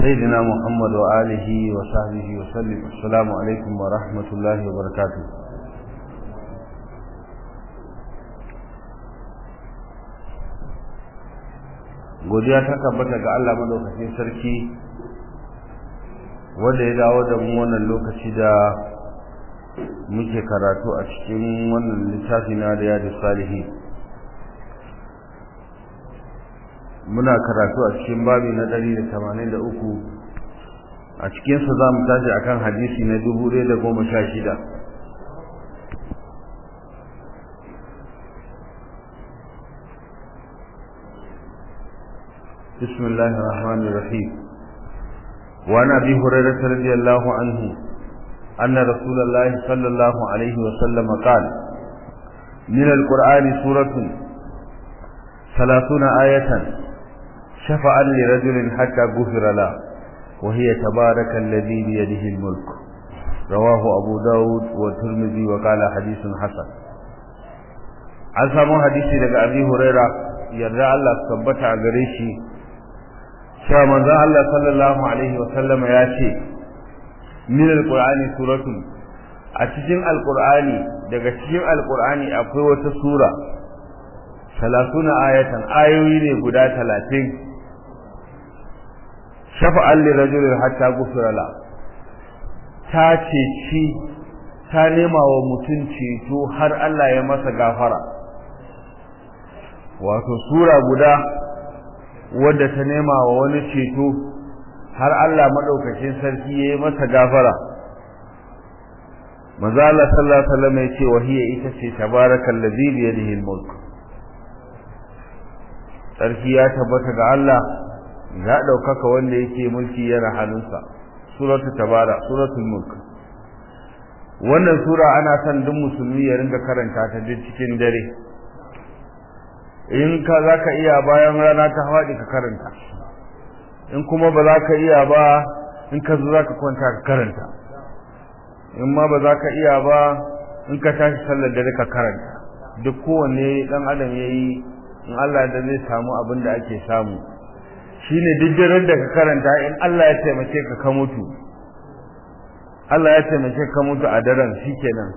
سيدنا محمد وآله وصحبه وسلم السلام عليكم ورحمة الله وبركاته godiya ta tabbata ga Allah madaukakin sarki wanda ya dawo da mu wannan lokaci da muke karatu a cikin wannan littafi na riyadu salihi muna karatu a cikin babi na 183 a cikinsa za mu tashi akan hadisi na 1016 بسم الله الرحمن الرحيم وعن ابي هريره رضي الله عنه ان رسول الله صلى الله عليه وسلم قال من القران سوره ثلاثون ايه شفعا لرجل حتى غفر له وهي تبارك الذي بيده الملك رواه ابو داود والترمذي وقال حديث حسن an samu hadisi daga abi huraira yarda Allah tabbata a gare shi cewa manzon Allah sallallahu alaihi wasallam ya ce min alqur'ani suratun a cikin alqur'ani daga cikin alqur'ani akwai wata sura 30 ayatan ayoyi ne guda 30 shafa'an li rajulin hatta gufira la ta ce ci ta nema wa mutum ceto har Allah ya masa gafara wato sura guda wadda ta nema wa wani ceto har Allah madaukakin sarki yayi masa gafara manzo Allah sallallahu alaihi wasallam yace wa hiya ita ce tabarakal ladhi bi yadihi al-mulk sarki ya tabbata ga Allah ya daukaka wanda yake mulki yana hannunsa suratul tabara suratul mulk wannan sura ana son duk musulmi ya ringa karanta ta duk cikin dare in ka za ka iya bayan rana ta haɗi ka karanta in kuma ba za ka iya ba in ka zo za ka kwanta ka karanta in ma ba za ka iya ba in ka tashi sallar dare ka karanta duk kowanne ɗan adam ya yi in Allah da zai samu abin da ake samu shine duk daren da ka karanta in Allah ya taimake ka ka mutu Allah ya taimake ka mutu a daren shikenan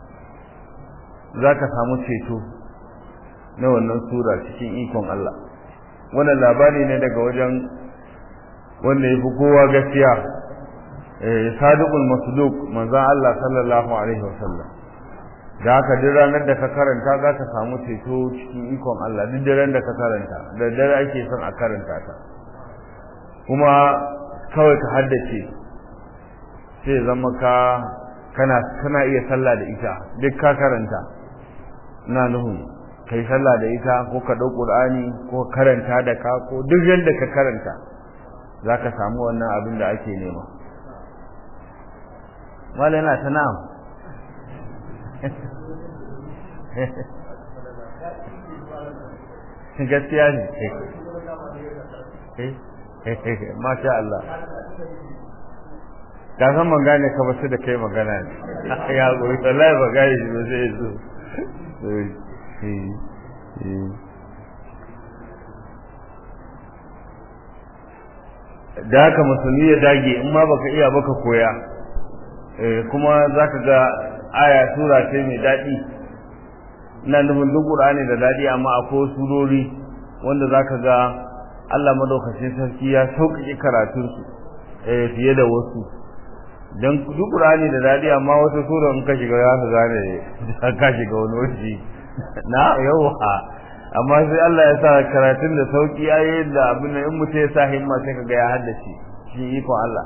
za ka samu ceto na wannan sura cikin ikon Allah wannan labari ne daga wajen wanda ya fi kowa gaskiya eh sadiqul masduq manzon Allah sallallahu alaihi wasallam da haka duk ranar da ka karanta za ka samu ceto cikin ikon Allah duk daren da ka karanta da dare ake son a karanta ta kuma kawai ka haddace sai zama ka kana kana iya sallah da ita duk ka karanta ina nuhun kai sallah da ita ko ka dau qur'ani ko karanta da ka ko duk yanda ka karanta zaka samu wannan abin da ake nema wala yana ta na'am gaskiya ne masha Allah ka san ban gane ka ba su da kai magana ne ya goyi wallahi ba gane shi ba sai zo da haka musulmi ya dage in ma baka iya baka koya kuma zaka ga aya sura ce mai daɗi ina nufin duk qur'ani da daɗi amma akwai surori wanda zaka ga Allah madaukakin sarki ya sauƙaƙe karatun su fiye da wasu dan duk qur'ani da daɗi amma wata sura in ka shiga za ka gane ka shiga wani wuri na yawa amma sai Allah ya sa karatun da sauki ayoyin da abin nan in mutum ya sa himma sai kaga ya haddace shi iko Allah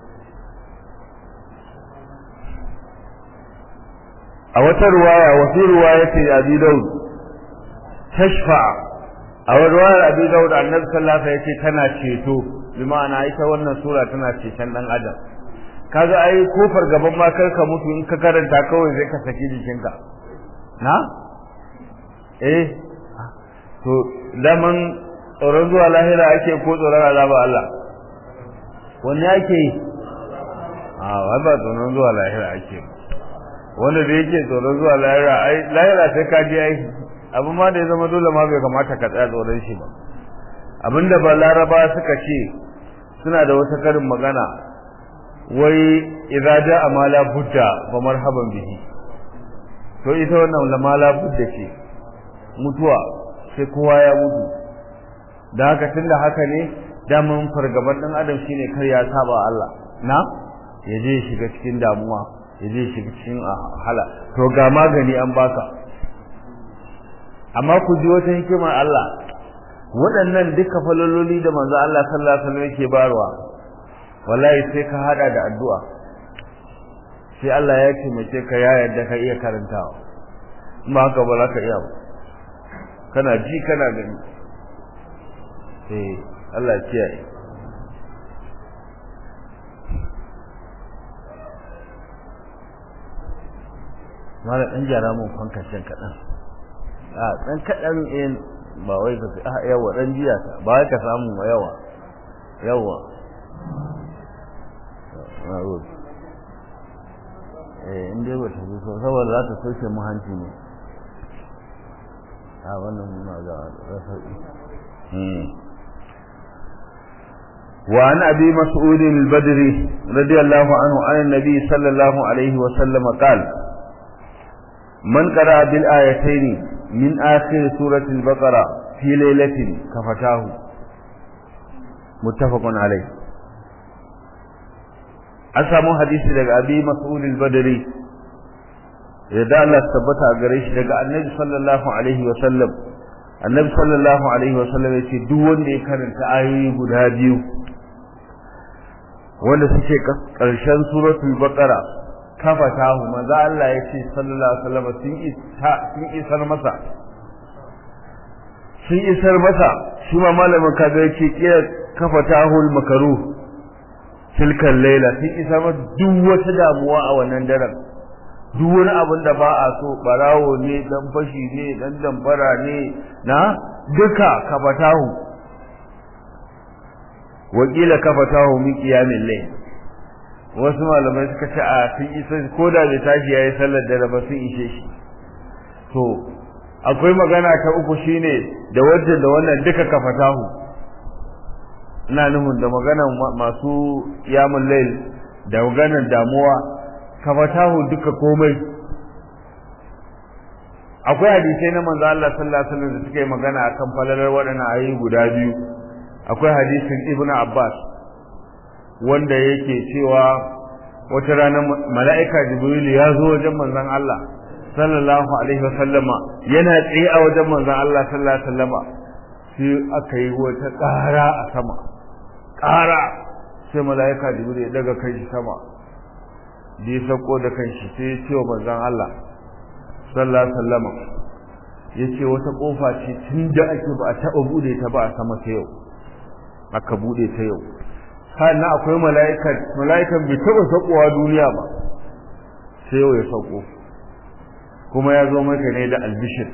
a wata ruwaya wa fi ruwayati Abi Dawud tashfa a wata ruwayar Abi Dawud Annabi sallallahu alaihi wasallam yace tana ceto bi ma'ana ita wannan sura tana ceton dan adam kaga ai kofar gaban ma kar ka mutu in ka karanta kawai zai ka saki jikinka na eh to daman tsoron zuwa lahira ake ko tsoron azaba Allah wanne ake yi a ba tsoron zuwa lahira ake wanda da yake tsoron zuwa lahira ai lahira sai ka je ai abu ma da ya zama dole ma bai kamata ka tsaya tsoron shi ba abinda ba laraba suka ce suna da wata karin magana wai idza jaa ma la budda fa marhaban bihi to ita wannan la ma la budda ce mutuwa sai kowa ya mutu da haka tunda haka ne daman fargaban dan adam shine kar ya saba Allah na ya je shiga cikin damuwa ya je shiga cikin hala to ga magani an baka amma ku ji wata hikimar Allah waɗannan duka falololi da manzo Allah sallallahu alaihi wasallam yake barwa wallahi sai ka hada da addu'a sai Allah ya ce mace ka ya yarda ka iya karantawa amma haka ba za ka iya ba kana ji kana gani eh Allah ya kiyaye mala dan jara mun fankacin kadan a dan kadan in ba wai ka a yawa dan jiya ta ba wai ka samu ma yawa yawa eh inda ba ta so saboda za ta soke mu hanci ne a wannan muna ga rasa'i وعن أبي مسعود البدري رضي الله عنه عن النبي صلى الله عليه وسلم قال من قرأ بالآيتين من آخر سورة البقرة في ليلة كفتاه متفق عليه أسامو حديث لك أبي مسعود البدري yadda Allah tabbata a gare shi daga annabi sallallahu alaihi wa sallam annabi sallallahu alaihi wa sallam yace duk wanda ya karanta ayoyi guda biyu wanda suke karshen suratul baqara kafatahu maza Allah yace sallallahu alaihi wa sallam sun sun isar masa sun isar masa shi ma malamin kaga yake kira kafatahu al-makaruh tilkan laila sun isar masa duk wata damuwa a wannan daren duk wani abin da ba a so barawo ne dan fashi ne dan damfara ne na duka kafatahu wakila kafatahu min qiyamil layl wasu malamai suka ce a sun isa ko da bai tashi yayi sallar da ba sun ishe shi to akwai magana ta uku shine da wajen da wannan duka kafatahu ina nufin da maganan masu qiyamul layl da maganan damuwa kafatahu duka komai akwai hadisai na manzo Allah sallallahu alaihi wasallam da suka yi magana akan falalar waɗannan ayoyi guda biyu akwai hadisin Ibn Abbas wanda yake cewa wata rana mala'ika Jibril ya zo wajen manzon Allah sallallahu alaihi wasallama yana tsaye a wajen manzon Allah sallallahu alaihi wasallama sai aka yi wata ƙara a sama ƙara sai mala'ika Jibril ya daga kai shi sama da ya sauko da kanshi sai ya ce wa manzon Allah sallallahu alaihi wasallam ya ce wata kofa ce tun da ake ba a taɓa bude ta ba a sama ta yau aka bude ta yau sannan akwai mala'ikan mala'ikan bai taɓa saukowa duniya ba sai yau ya sauko kuma ya zo maka ne da albishir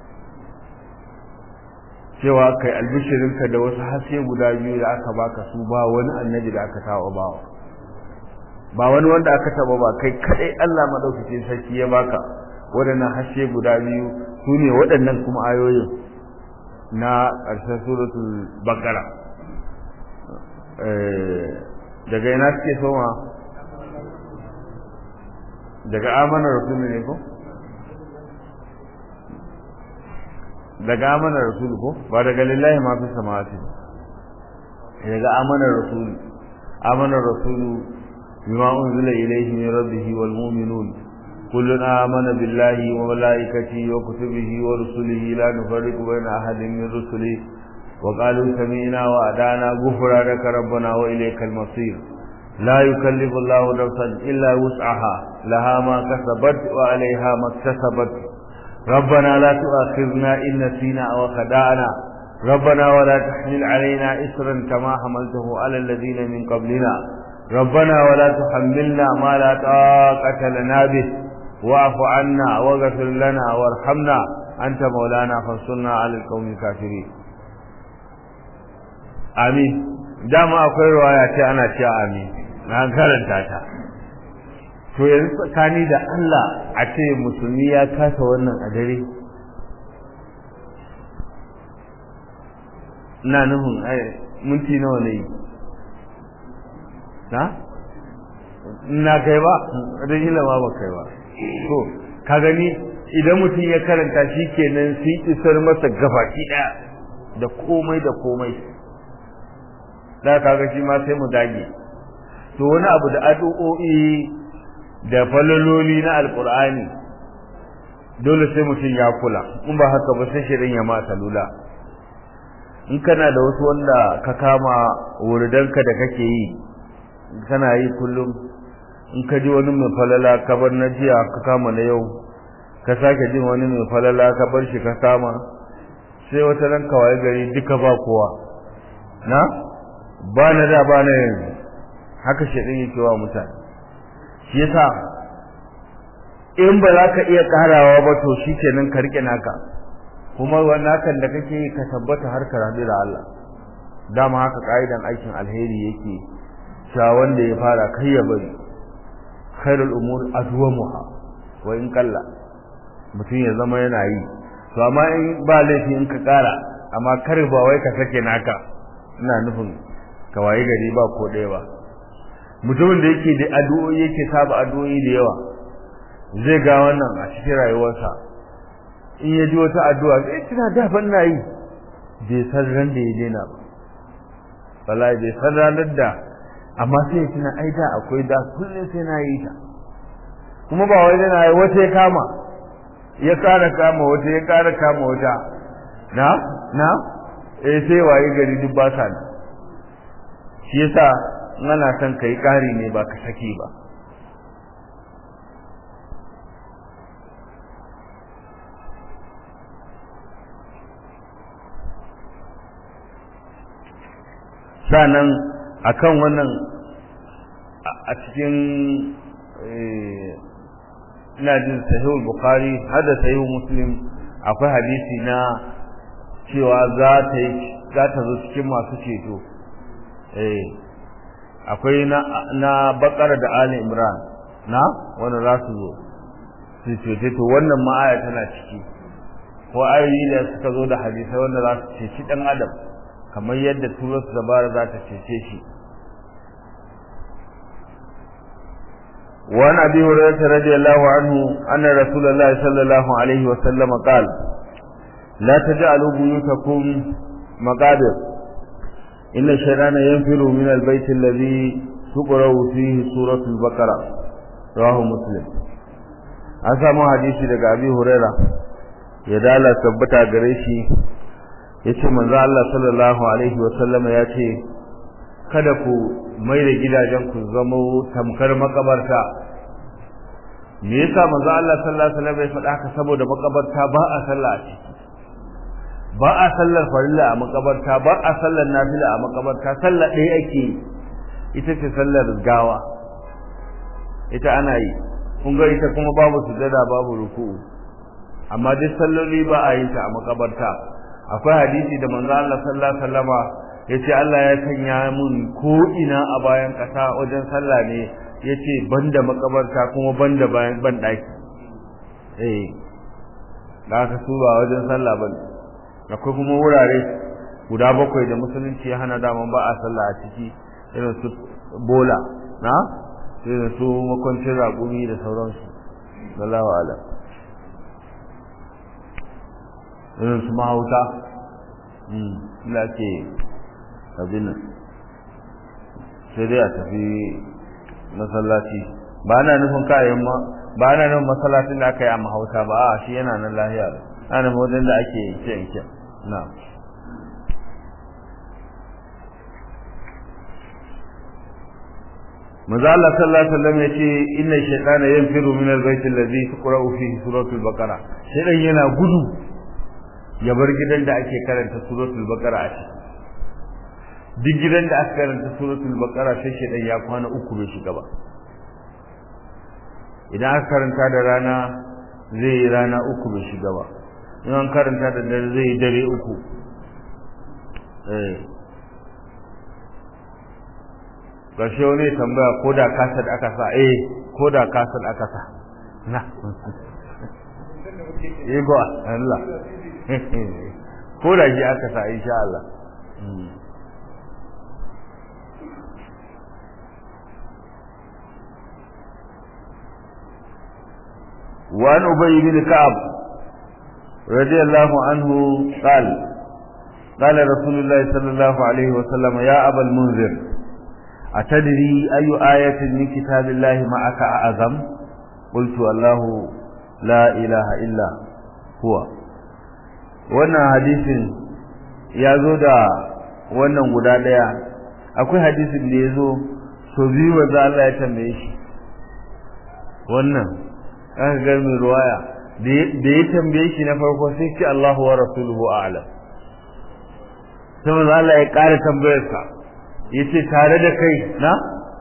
cewa kai albishirinka da wasu haske guda biyu da aka baka su ba wani annabi da aka taɓa bawa ba wani wanda aka taba ba kai kadai Allah madaukakin sarki ya baka waɗannan hashe guda biyu su ne waɗannan kuma ayoyin na ƙarshen suratul baqara daga ina suke soma daga amana rasulu ne ko daga amana rasulu ko ba daga lillahi ma fi samawati daga amana rasulu amana rasulu بما أنزل إليه من ربه والمؤمنون كلنا آمن بالله وملائكته وكتبه ورسله لا نفرق بين أحد من رسله وقالوا سمعنا وأدانا غفرانك ربنا وإليك المصير لا يكلف الله نفسا إلا وسعها لها ما كسبت وعليها ما اكتسبت ربنا لا تؤاخذنا إن نسينا أو خدعنا ربنا ولا تحمل علينا إسرا كما حملته على الذين من قبلنا ربنا ولا تحملنا ما لا طاقة لنا به واعف عنا واغفر لنا وارحمنا أنت مولانا فانصرنا على القوم الكافرين آمين dama akwai ruwaya ce ana cewa amin na karanta ta to yanzu tsakani da Allah a ce musulmi ya kasa wannan a dare ina nufin minti nawa ne na na kai ba da ilama ba kai ba to ka gani idan mutum ya karanta shi kenan sun isar masa gabaki daya da komai da komai da kaga shi ma sai mu dage to wani abu da addu'o'i da falaloli na alqur'ani dole sai mutum ya kula in ba haka ba sai shirin ya ma salula in kana da wasu wanda ka kama wuridanka da kake yi kana yi kullum in ka ji wani mai falala ka bar na jiya ka kama na yau ka sake jin wani mai falala ka bar shi ka kama sai wata ran kawai gari duka ba kowa na ba na da ba na yanzu haka shaɗin yake wa mutane shi yasa in ba za ka iya karawa ba to shi kenan ka rike naka kuma wannan kan da kake yi ka tabbata har ka rabu da Allah dama haka ka'idan aikin alheri yake cewa wanda ya fara kai ya bari khairul umur adwamuha wa in kalla mutum ya zama yana yi to amma in ba laifi in ka kara amma kar ba wai ka sake naka ina nufin ka waye gari ba ko ɗaya ba mutumin da yake da addu'o'i yake saba addu'o'i da yawa zai ga wannan a cikin rayuwarsa in ya ji wata addu'a sai tana da ban na yi bai san ran da ya daina ba wallahi bai san ranar da amma sai ya tuna ai da akwai da kullum sai na yi ta kuma ba wai na yi wata ya kama ya kara kama wata ya kara kama wata na na eh sai waye gari duk ba sa shi yasa in ana son kai kari ne ba ka sake ba sanan akan wannan a cikin ina jin sahihul bukhari hada sahihul muslim akwai hadisi na cewa za ta yi za ta zo cikin masu ceto eh akwai na na bakara da ali imran na wanda za su zo su cece to wannan ma aya tana ciki ko ayoyi da suka zo da hadisai wanda za su ceci dan adam kamar yadda turar dabara za ta cece shi وعن ابي هريره رضي الله عنه ان رسول الله صلى الله عليه وسلم قال لا تجعلوا بيوتكم مقابر ان الشيطان ينفر من البيت الذي تقرا فيه سوره البقره رواه مسلم an samu hadisi daga abi huraira ya dala tabbata gare shi yace manzo Allah sallallahu alaihi wa sallama yace kada ku mai da gidajen ku zama tamkar makabarta me yasa manzo Allah sallallahu alaihi wasallam ya faɗa haka saboda makabarta ba a sallah a ciki ba a sallar farilla a makabarta ba a sallar nafila a makabarta sallar ɗaya ake ita ce sallar gawa ita ana yi kun ga ita kuma babu sujada babu ruku'u amma duk salloli ba a yin ta a makabarta akwai hadisi da manzo Allah sallallahu alaihi wasallama yace Allah ya sanya mun ko ina a bayan kasa wajen sallah ne yace banda makabarta kuma banda bayan ban daki eh da ka su ba wajen sallah bane akwai kuma wurare guda bakwai da musulunci ya hana daman ba a sallah a ciki irin su bola na irin su makwancin raƙumi da sauransu sallahu ala irin su mahauta ila ke abin nan sai dai a tafi masallaci ba na nufin kayan ma ba na nufin masallacin da aka yi a mahauta ba a shi yana nan lahiya ana nufin wajen da ake yanke yanke na manzo Allah sallallahu alaihi wasallam yace inna shaytana yanfiru min al-bayt alladhi tuqra'u fihi suratul baqara shaytan yana gudu ya bar gidan da ake karanta suratul baqara a ciki duk gidan da aka karanta suratul baqara sai shaytan ya kwana uku bai shiga ba idan aka karanta da rana zai yi rana uku bai shiga ba in an karanta da dare zai yi dare uku eh ƙarshe wani tambaya ko da kasar aka sa eh ko da kasar aka sa na ego Allah ko da shi aka sa insha Allah وعن أبي بن كعب رضي الله عنه قال قال رسول الله صلى الله عليه وسلم يا أبا المنذر أتدري أي آية من كتاب الله معك أعظم قلت الله لا إله إلا هو wannan hadisin ya zo da wannan guda ɗaya akwai hadisin da ya zo so biyu wanzu Allah ya tambaye shi wannan aka ga mai ruwaya da ya tambaye shi na farko sai ce Allahu wa rasuluhu a'lam sai manzo Allah ya ƙara tambayar sa yace tare da kai na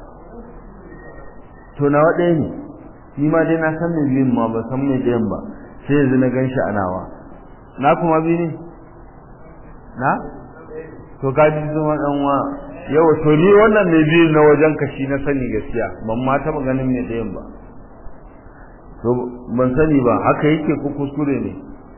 to na wade ne ni ma dai na san me biyun ma ba san me ɗayan ba sai yanzu na ganshi a nawa na kuma bi ne na to ka ji zuma dan wa yawa to ni wannan me biyun na wajen ka shi na sani gaskiya ban ma taɓa ganin me ɗayan ba to ban sani ba haka yake ko kuskure ne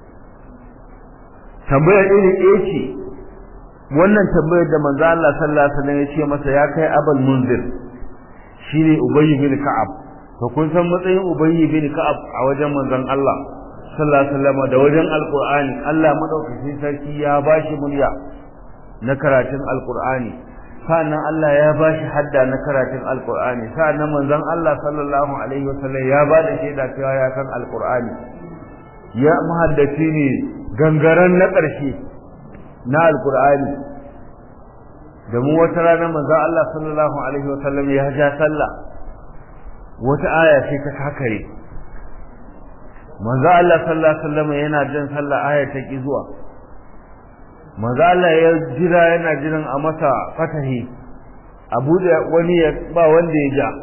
tambayar iri ɗaya ce wannan tambayar da manzo Allah sallallahu alaihi wasallam ya ce masa ya kai abul munzir shine ubay bin ka'ab to kun san matsayin ubay bin ka'ab a wajen manzon Allah sallallahu alaihi wasallam da wajen alqur'ani Allah madaukakin sarki ya bashi murya na karatun alqur'ani sa'annan Allah ya bashi hadda na karatun alqur'ani sa'annan manzon Allah sallallahu alaihi wasallam ya ba da shaida cewa ya san alqur'ani ya muhaddaci ne gangaren na ƙarshe na alqur'ani da mu wata rana manzon Allah sallallahu alaihi wasallam ya ja sallah wata aya sai ta kakare manzo Allah sallallahu alaihi wasallam yana jin sallah aya ta ki zuwa manzo Allah ya jira yana jiran a masa fatahi abu da wani ya ba wanda ya ja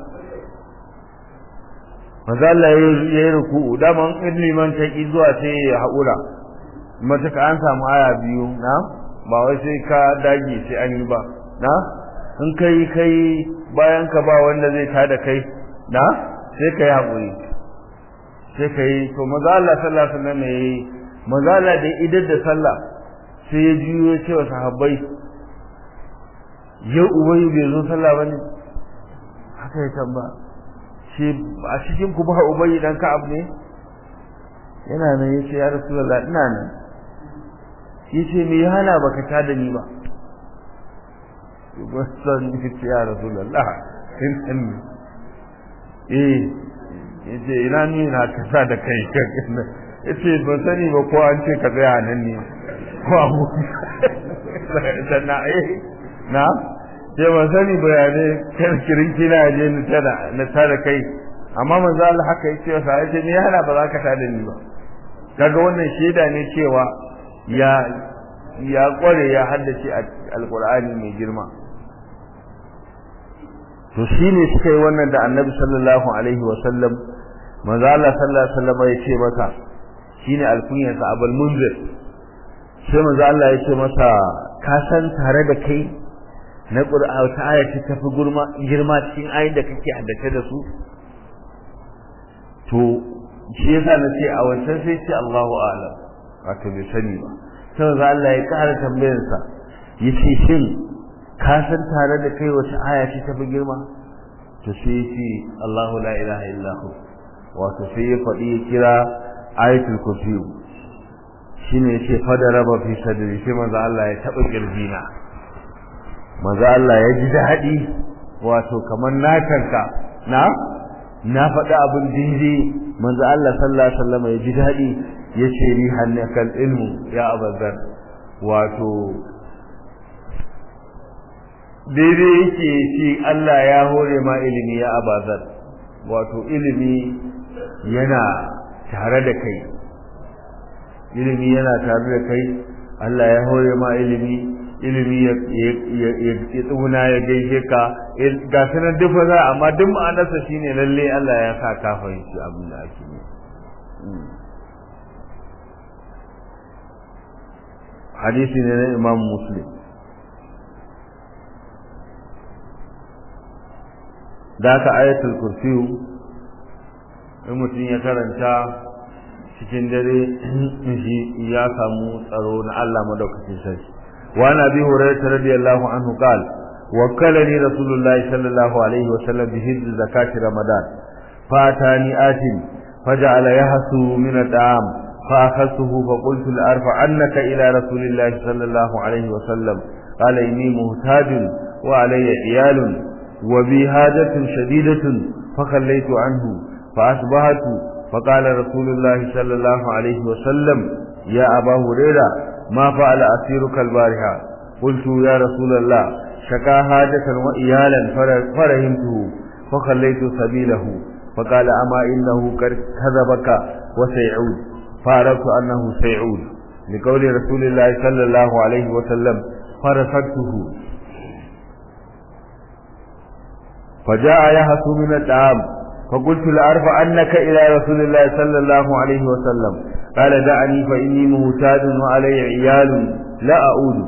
manzo Allah ya yi ruku'u daman in liman ta ki zuwa sai ya haƙura matuka an samu aya biyu na ba wai sai ka dage sai an yi ba na in kai kai bayan ka ba wanda zai tada kai na sai ka yi haƙuri sai ka yi to maza Allah sallallahu alaihi wasallam yayi maza Allah da idar da sallah sai ya juyo ya ce wa sahabbai yau ubayi bai zo sallah bane haka ya tamba shi a cikin ku ba ubayi dan ka'ab ne yana nan yace ya rasulullah ina nan yace me ya hana baka ta da ni ba san yace ya rasulullah in eh yace ina ni na kasa da kai yace ban sani ba ko an ce ka tsaya nan ne ko abu sannan eh na sai ban sani bayanai kan kirinki na je ni tada na tada kai amma manzo Allah haka yace sa yace ni yana ba za ka tada ni ba kaga wannan shaida ne cewa ya ya kware ya haddace alqur'ani mai girma to shine suka yi wannan da annabi sallallahu alaihi wa sallam manzo Allah sallallahu alaihi wasallam ya ce masa shine alkunyar sa abul munzir sai manzo Allah ya ce masa ka san tare da kai na qur'ani ta aya ta tafi gurma girma cikin ayin da kake haddace da su to shi yasa na ce a wancan sai ce Allahu a'lam wato bai sani ba sai manzo Allah ya ƙara tambayar sa yace shin ka san tare da kai wata aya ce tafi girma to sai yace Allahu la ilaha illa hu wato sai ya faɗi ya kira ayatul kursi shine yace fada raba fi sadri sai manzo Allah ya taba kirjina manzo Allah ya ji daɗi wato kamar na kanka na na faɗi abin daidai manzo Allah sallallahu alaihi wasallam ya ji daɗi yace ni hannakal ilmu ya abazar wato daidai yake ce Allah ya hore ma ilimi ya abazar wato ilimi yana tare da kai ilimi yana tare da kai Allah ya hore ma ilimi ilimi ya tsuna ya gaishe ka ga sanar dufa za amma duk ma'anarsa shine lalle Allah ya sa ka fahimci abin da ake yi hadisi ne na imam muslim da aka ayatul kursiyu in mutum ya karanta cikin dare shi ya samu tsaro na Allah madaukakin sarki wa na bi hurairah radiyallahu anhu qala wakkalani rasulullahi sallallahu alaihi wasallam bi hizz zakati ramadan fatani atin فجعل يهسو من الطعام فأخذته فقلت لأرفعنك إلى رسول الله صلى الله عليه وسلم قال إني مهتاج وعلي عيال وبي حاجة شديدة فخليت عنه فأصبحت فقال رسول الله صلى الله عليه وسلم يا أبا هريرة ما فعل أسيرك البارحة قلت يا رسول الله شكا حاجة وإيالا فرهمته فخليت سبيله فقال أما إنه قد كذبك وسيعود فعرفت أنه سيعود لقول رسول الله صلى الله عليه وسلم فرفقته فجاء يهس من الطعام فقلت لأرفع أنك إلى رسول الله صلى الله عليه وسلم قال دعني فإني مهتاد وعلي عيال لا أعود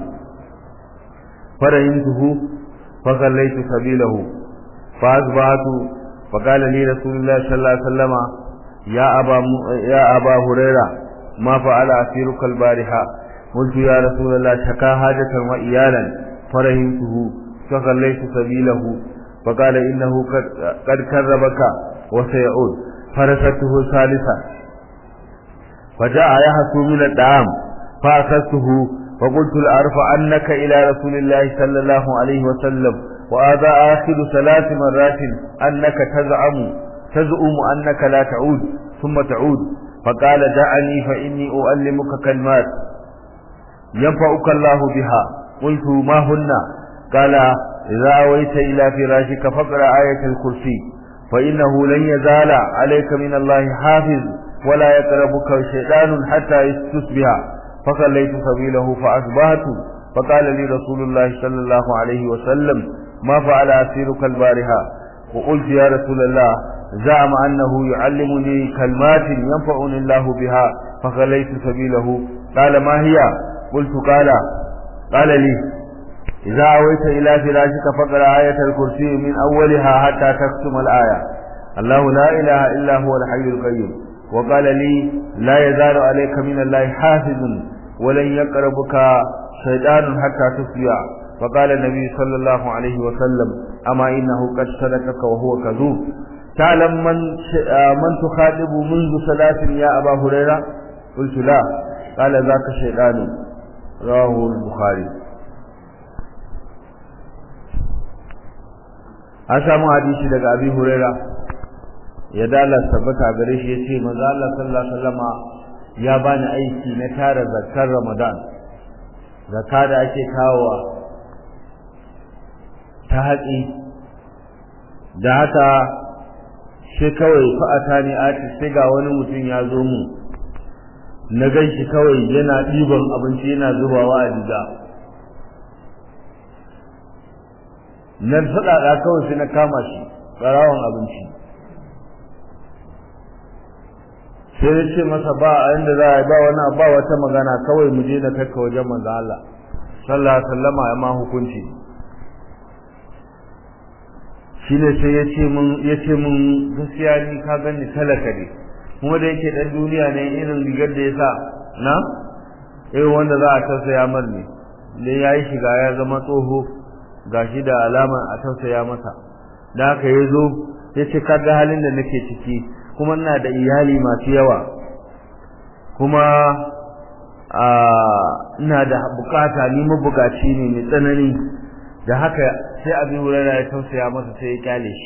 فرهمته فخليت سبيله فأصبحت فقال لي رسول الله صلى الله عليه وسلم يا أبا, م... يا أبا هريرة ما فعل أسيرك البارحة قلت يا رسول الله شكا حاجة وإيالا فرهمته فخليت سبيله فقال إنه قد كذبك وسيعود فرسته ثالثا فجاء يحسو من الدعام فأخذته فقلت لأرفع أنك إلى رسول الله صلى الله عليه وسلم وهذا آخر ثلاث مرات أنك تزعم تزعم أنك لا تعود ثم تعود فقال دعني فإني أؤلمك كلمات ينفعك الله بها قلت ما هن قال إذا أويت إلى فراشك فاقرأ آية الكرسي فإنه لن يزال عليك من الله حافظ ولا يقربك شيطان حتى تصبح فخليت سبيله فأصبحت فقال لي رسول الله صلى الله عليه وسلم ما فعل أسيرك البارحة وقلت يا رسول الله زعم أنه يعلمني كلمات ينفعني الله بها فخليت سبيله قال ما هي قلت قال قال لي إذا أويت إلى فراشك فقرأ آية الكرسي من أولها حتى تختم الآية الله لا إله إلا هو الحي القيوم وقال لي لا يزال عليك من الله حافظ ولن يقربك شيطان حتى تصبح فقال النبي صلى الله عليه وسلم أما إنه قد صدقك وهو كذوب تعلم من من تخاطب منذ ثلاث يا أبا هريرة قلت لا قال ذاك شيطان رواه البخاري an samu hadisi daga abi huraira ya dala tabbata gare shi yace manzo Allah sallallahu alaihi wasallama ya bani aiki na tara zakar Ramadan zakka da ake kawowa ta haƙi da haka sai kawai fa'ata ne ati sai ga wani mutum ya zo mu na gan shi kawai yana ɗiban abinci yana zubawa a diga na faɗaɗa kawai sai na kama shi ɓarawan abinci sai ya ce masa ba a inda za a yi ba wani ba wata magana kawai mu je na kakka wajen manzo Allah sallallahu alaihi wasallama ya ma hukunci shine sai ya ce mun ya ce mun gaskiya ni ka gani talaka ne kuma da yake dan duniya ne irin rigar da ya sa na eh wanda za a tausaya mar ne da ya yi shiga ya zama tsoho gashi da alama a tausaya masa da haka ya zo ya ce kaga halin da nake ciki kuma ina da iyali masu yawa kuma a ina da bukata ni mabukaci ne mai tsanani da haka sai abin hurara ya tausaya masa sai ya kyale shi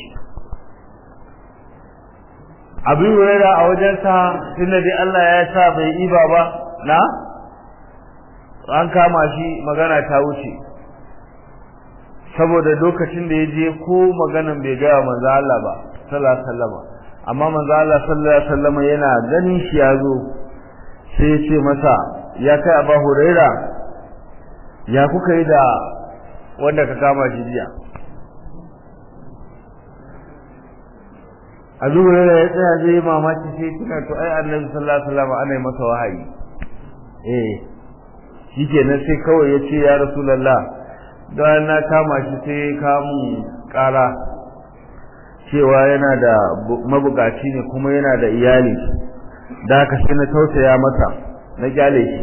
abin hurara a wajensa tunda dai Allah ya sa bai iba ba na an kama shi magana ta wuce saboda lokacin da ya je ko maganan bai gaya manzo Allah ba sallallahu alaihi wasallam amma manzo Allah sallallahu alaihi wasallam yana ganin shi ya zo sai ya ce masa ya kai Abu Huraira ya kuka yi da wanda ka kama shi jiya Abu Huraira ya tsaya zai yi mamaki sai tuna to ai Annabi sallallahu alaihi wasallam ana yi masa wahayi eh shikenan sai kawai ya ce ya Rasulullah don na kama shi sai kamun kara cewa yana da mabukaci ne kuma yana da iyali da haka sai na tausaya masa na kyale shi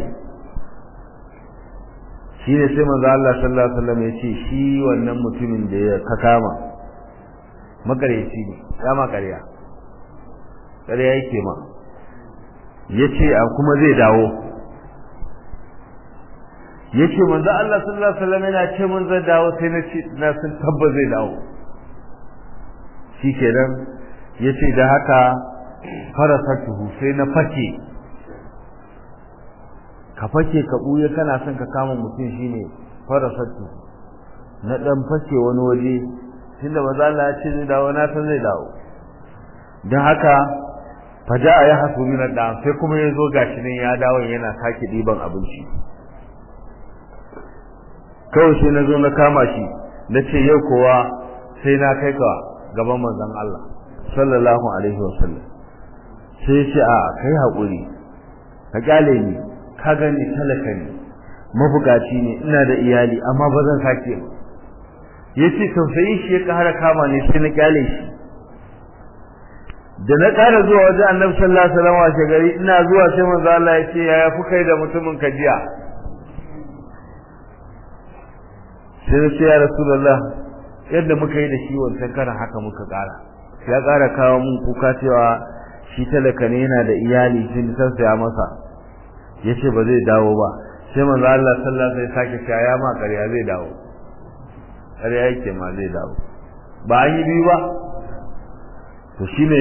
shi ne sai manzo Allah sallallahu alaihi wasallam ya ce shi wannan mutumin da ya ka kama makareci ne ya makarya ƙarya yake ma yace a kuma zai dawo yace manzo Allah sallallahu alaihi wasallam yana ce mun zai dawo sai na ce na san tabba zai dawo shikenan yace da haka farasatuhu sai na fake ka fake ka buye kana son ka kama mutum shine farasatuhu na dan fake wani waje tunda manzo Allah ya ce zai dawo na san zai dawo dan haka faja'a ya hasu min da sai kuma yazo gashi ne ya dawo yana sake diban abinci kawai sai na zo na kama shi na ce yau kowa sai na kai ka gaban manzon Allah sallallahu alaihi wasallam sai ce a kai haƙuri ka kyale ni ka gani talaka ne mabukaci ne ina da iyali amma ba zan sake ba yace tausayi shi ya ƙara kama ne sai na kyale shi da na ƙara zuwa wajen annabi sallallahu alaihi wasallam washe gari ina zuwa sai manzo Allah ya ce yaya ku kai da mutumin ka jiya sai na ce ya rasulullah yadda muka yi da shi wancan karan haka muka ƙara ya ƙara kawo mun kuka cewa shi talaka ne yana da iyali sun tausaya masa yace ba zai dawo ba sai manzo Allah sallallahu alaihi wasallam sake cewa ya ma ƙarya zai dawo ƙarya yake ma zai dawo ba an yi biyu ba to shine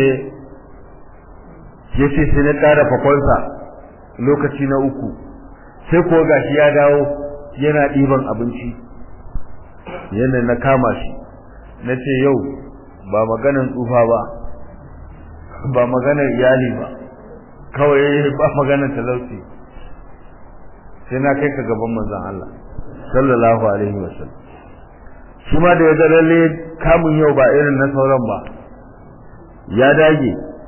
yace sai na ƙara fakonsa lokaci na uku sai ko gashi ya dawo yana ɗiban abinci yana na kama shi na ce yau ba maganan tsufa ba ba maganar iyali ba kawai ba maganar talauci sai na kai ka gaban manzon Allah sallallahu alaihi wasallam shi ma da ya ga lalle kamun yau ba irin na sauran ba ya dage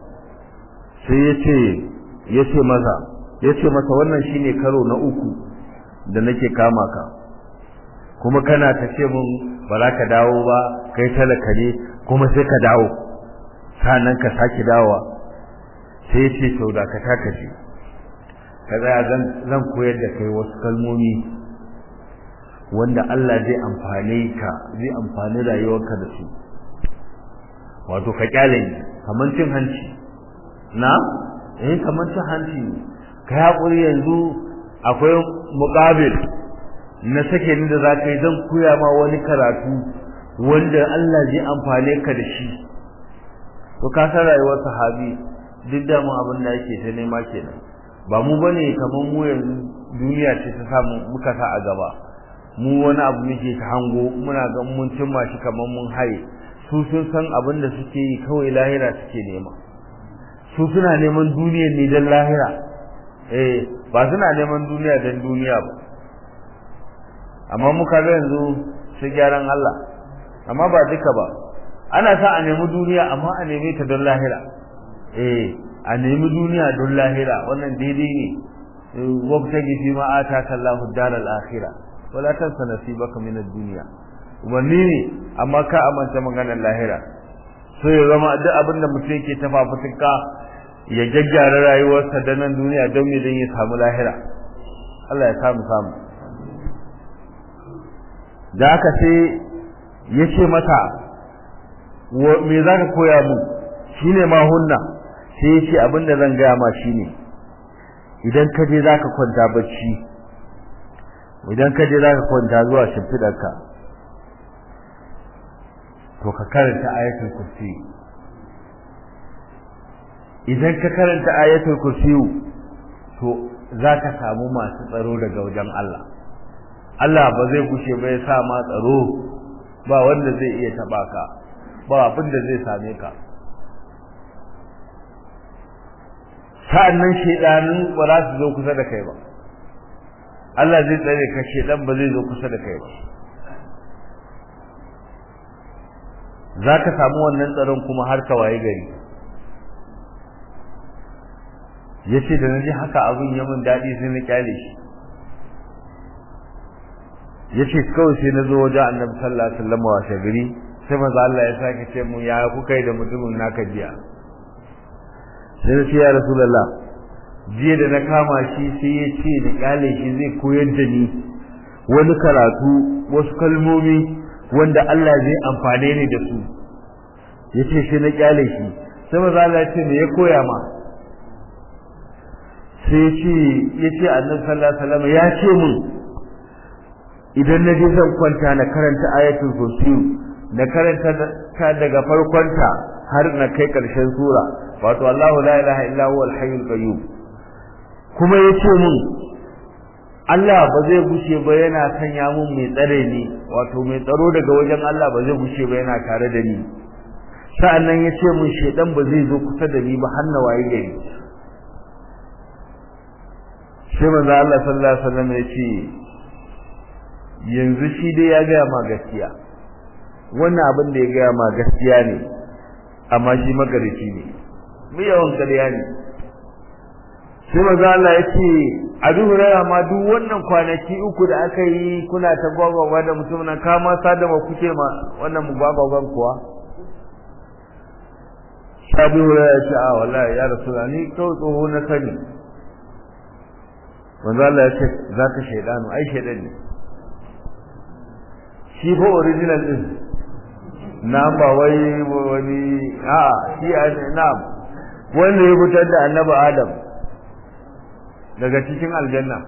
sai ya ce ya ce masa ya ce masa wannan shine karo na uku da nake kama ka kuma kana ta ce mun ba za ka dawo ba kai talaka ne kuma sai ka dawo sannan ka sake dawowa sai ya ce sau da ka taka ce ka tsaya zan koyar da kai wasu kalmomi wanda Allah zai amfane ka zai amfani rayuwarka da su wato ka kyale ni kamar cin hanci na eh kamar cin hanci ka haƙuri yanzu akwai muƙabil na sake ni da za ka yi zan koya ma wani karatu wanda Allah zai amfane ka da shi to ka san rayuwar sahabi duk da mu abin da yake ta nema kenan ba mu bane kamar mu yanzu duniya ce ta samu muka sa a gaba mu wani abu muke ta hango muna ga mun cimma shi kamar mun haye su sun san abin da suke yi kawai lahira suke nema su suna neman duniya ne don lahira eh ba suna neman duniya don duniya ba amma muka ga yanzu sai gyaran Allah amma ba duka ba ana sa a nemi duniya amma a neme ta don lahira eh a nemi duniya don lahira wannan daidai ne wabtaji fi ma ataka Allahu daral akhirah wala tansa nasibaka min ad-dunya umarni ne amma ka amanta maganar lahira so ya zama duk abin da mutum yake ta fafutuka ya gyaggyara rayuwarsa da nan duniya don me don ya samu lahira Allah ya samu samu da haka sai ya ce mata me za ka koya mu shine ma hunna sai ya ce abin da zan gaya ma shine idan ka je za ka kwanta bacci idan ka je za ka kwanta zuwa shimfiɗarka to ka karanta ayatul kursi idan ka karanta ayatul kursi to za ka samu masu tsaro daga wajen Allah Allah ba zai gushe ba ya sa ma tsaro ba wanda zai iya taba ka ba abin da zai same ka sa'annan shedanin ba za su zo kusa da kai ba Allah zai tsare ka shedan ba zai zo kusa da kai ba za ka samu wannan tsaron kuma har ka waye gari ya ce da na ji haka abin ya min daɗi sai na kyale shi ya ce kawai sai na zo wajen annabi sallallahu alaihi wasallam wa shagari sai maza Allah ya sake ce mu ya kuka yi da mutumin naka jiya sai na ce ya rasulullah jiya da na kama shi sai ya ce da kyale shi zai koyar da ni wani karatu wasu kalmomi wanda Allah zai amfane ni da su yace sai na kyale shi sai maza Allah ya ce me ya koya ma sai ya ce ya ce annabi sallallahu alaihi wasallam ya ce mun idan na je zan kwanta na karanta ayatul kursi na karanta ta daga farkonta har na kai karshen sura wato Allahu la ilaha illa huwa al-hayyul qayyum kuma yace mun Allah ba zai gushe ba yana sanya mun mai tsare ni wato mai tsaro daga wajen Allah ba zai gushe ba yana tare da ni sa'annan yace mun shedan ba zai zo kusa da ni ba har na waye gari sai manzo Allah sallallahu alaihi wasallam yace yanzu shi dai ya gaya ma gaskiya wannan abin da ya gaya ma gaskiya ne amma shi magarici ne mu yawan ƙarya ne sai maza Allah ya ce a duhurara ma duk wannan kwanaki uku da aka yi kuna ta gwagwagwa da mutum na kama sadama kuke ma wannan mu gwagwagwan kuwa sabi hurara ya ce a wallahi ya rasu ni kawai tsoho na sani manzo Allah ya ce za ka shaidanu ai shaidan ne shi fa original din na ba wai wani a shi na wanda ya fitar da annabi adam daga cikin aljanna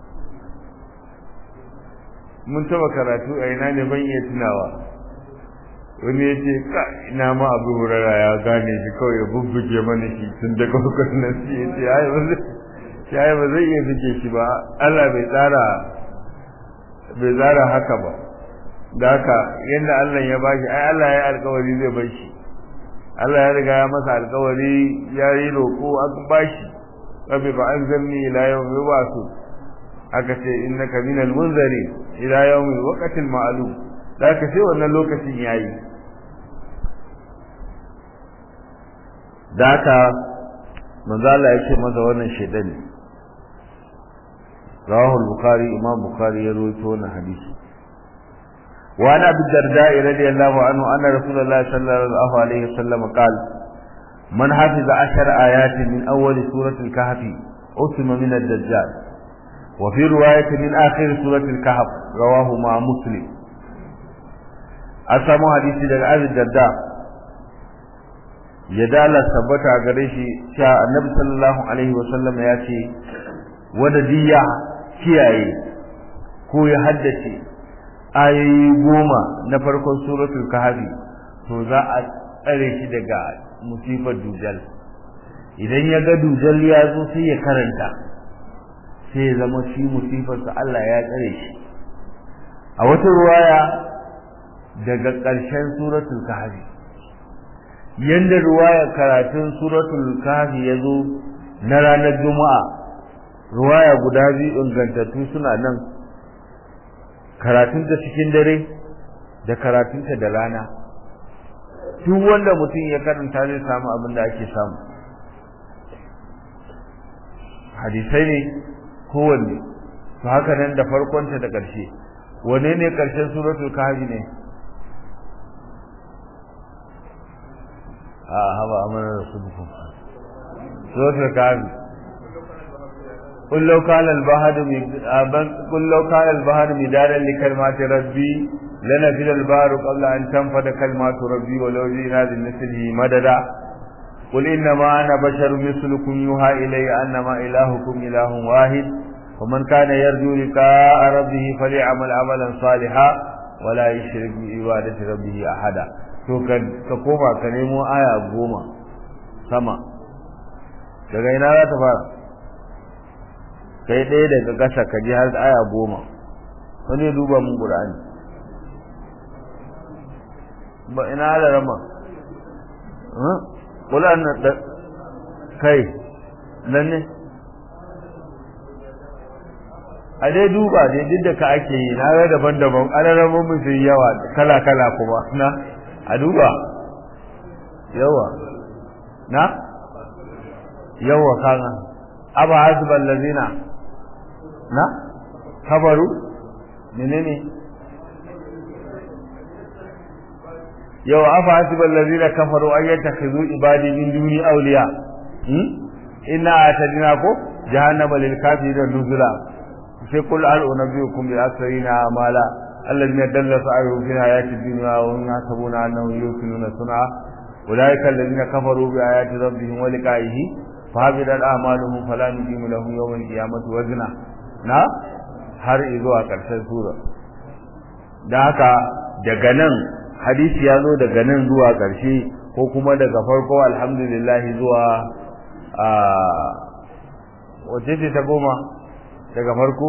mun taba karatu a ina ne ban iya tunawa wani ya ce ka ina ma abu hurara ya gane shi kawai ya bubbuge mana shi tun daga hukunan shi ya ce ai ba zai iya buge shi ba Allah bai tsara bai tsara haka ba da haka yadda Allah ya bashi ai Allah ya alkawari zai bar shi Allah ya riga ya masa alkawari ya yi roƙo an bashi rabbi fa anzalni ila yawmi yub'asu aka ce innaka minal munzari ila yawmi waqtil ma'lum da haka sai wannan lokacin yayi da haka manzo Allah ya ce masa wannan shedan ne rawahu al-bukhari imam bukhari ya rawaito wannan hadisi وعن ابي الدرداء رضي الله عنه ان رسول الله صلى الله عليه وسلم قال من حفظ عشر آيات من أول سورة الكهف أسم من الدجال وفي رواية من آخر سورة الكهف رواه مع مسلم أسمى حديث للعبد الدرداء يدال ثبت غريشي شاء النبي صلى الله عليه وسلم ياتي ودديا kiyaye ko ya haddace ayoyi goma na farkon suratul kahfi to za a tsare shi daga musifar dujal idan ya ga dujal ya zo sai ya karanta sai ya zama shi musifarsa Allah ya tsare shi a wata ruwaya daga ƙarshen suratul kahfi yanda ruwaya karatun suratul kahfi ya zo na ranar juma'a ruwaya guda biyu ingantattu suna nan karatunta cikin dare da karatunta da rana duk wanda mutum ya karanta zai samu abin da ake samu hadisai ne kowanne to haka nan da farkonta da ƙarshe wane ne ƙarshen suratul kahfi ne a haba amana rasulukum suratul kahfi قل لو كان البحر قل لو كان البحر مدادا لكلمات ربي لنفذ البحر قبل أن تنفذ كلمات ربي ولو جئنا بمثله مددا قل إنما أنا بشر مثلكم يوحى إلي أنما إلهكم إله واحد ومن كان يرجو لقاء ربه فليعمل عملا صالحا ولا يشرك بعبادة ربه أحدا to ka koma ka nemo aya goma sama daga ina za ta fara kai ɗaya daga ƙasa ka ji har aya goma wani ya duba mun ƙur'ani ba ina da rama ƙul'an na da kai nan ne a dai duba dai duk da ka ake yi na ga daban-daban ƙararramin mu sun yawa kala-kala kuma na a duba yawa na yawa kana aba hasbal lazina na kabaru menene yau afa hasibal ladina kafaru an yattakhidhu ibadi min duni awliya hmm inna atadina ko jahannama lil kafirin nuzula sai kul al unabiyukum bi asrina amala alladhina dalla sa'yuhum fi hayati dunya wa hum yahsabuna annahum yuqinuna sun'a ulaika alladhina kafaru bi ayati rabbihim wa liqa'ihi fa habidat a'maluhum fala nuqimu lahum yawm al-qiyamati wazna na har zuwa karshen sura da haka daga nan hadisi ya zo daga nan zuwa karshe ko kuma daga farko alhamdulillah zuwa a wace ce ta goma daga farko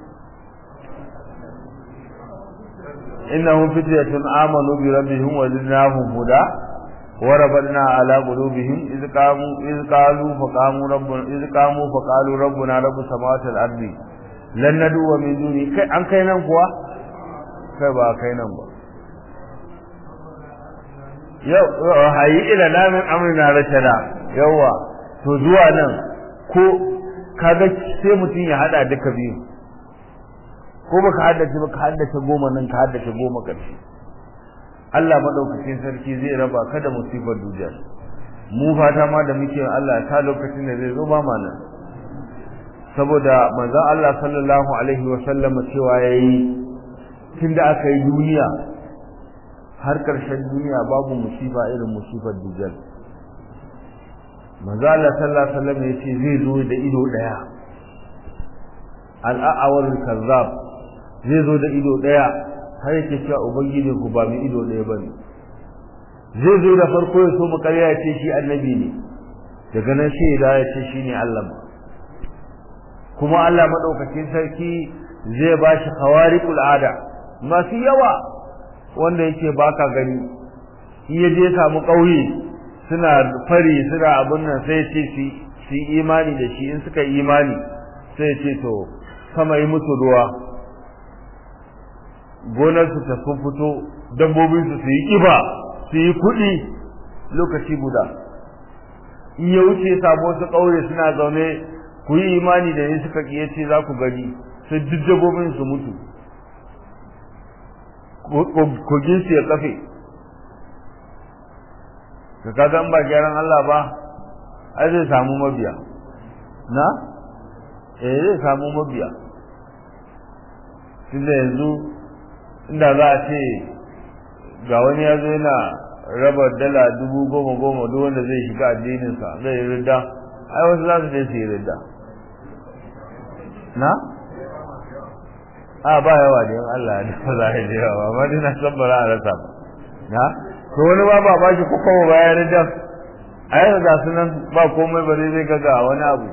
innahum fityatun amanu bi rabbihim wa zidnahum huda wa rabbana ala qulubihim iz qamu iz qalu fa qamu rabbuna iz qamu fa qalu rabbuna rabbus samawati wal ardi lan nadu min duni kai an kai nan kuwa kai ba kai nan ba yau hayi ila lamin amrina rashada yawa to zuwa nan ko kaga sai mutum ya hada duka biyu ko baka haddace baka haddace goma nan ka haddace goma karshe Allah madaukakin sarki zai raba ka da musibar duniya mu fata ma da muke Allah ta lokacin da zai zo ba mana saboda manzo Allah sallallahu alaihi wa sallam cewa yayi tunda aka yi duniya har karshen duniya babu musiba irin musibar dujal manzo Allah sallallahu alaihi wasallam yace zai zo da ido daya al-a'awar kazzab zai zo da ido daya har yake cewa ubangiji ku ba mu ido daya bane zai zo da farko ya so mu ƙarya ya ce shi annabi ne daga nan sai ya ya ce shi ne Allah kuma Allah madaukakin sarki zai ba shi khawariqul ada masu yawa wanda yake baka gani in ya je samu ƙauye suna fari suna abun nan sai ce su imani da shi in suka imani sai ce to sama yi musu ruwa gonarsu ta sun fito dabbobinsu su yi ƙiba su yi kuɗi lokaci guda in ya wuce samu wasu ƙauye suna zaune ku yi imani da ni suka ƙiye ce za ku gani sai duk dabbobin su mutu kogin su ya kafe ka kaga in ba gyaran Allah ba ai zai samu mabiya na eh zai samu mabiya tunda yanzu inda za a ce ga wani ya zo yana raba dala dubu goma goma duk wanda zai shiga addininsa zai yi ridda ai wasu za su je su yi ridda na a ba yawa da yin Allah da ba za a yi yawa amma dai na san ba za a rasa ba na to wani ba ba ba shi ko kuma ba ya ridda a yanzu ga su nan ba komai ba zai ga ga wani abu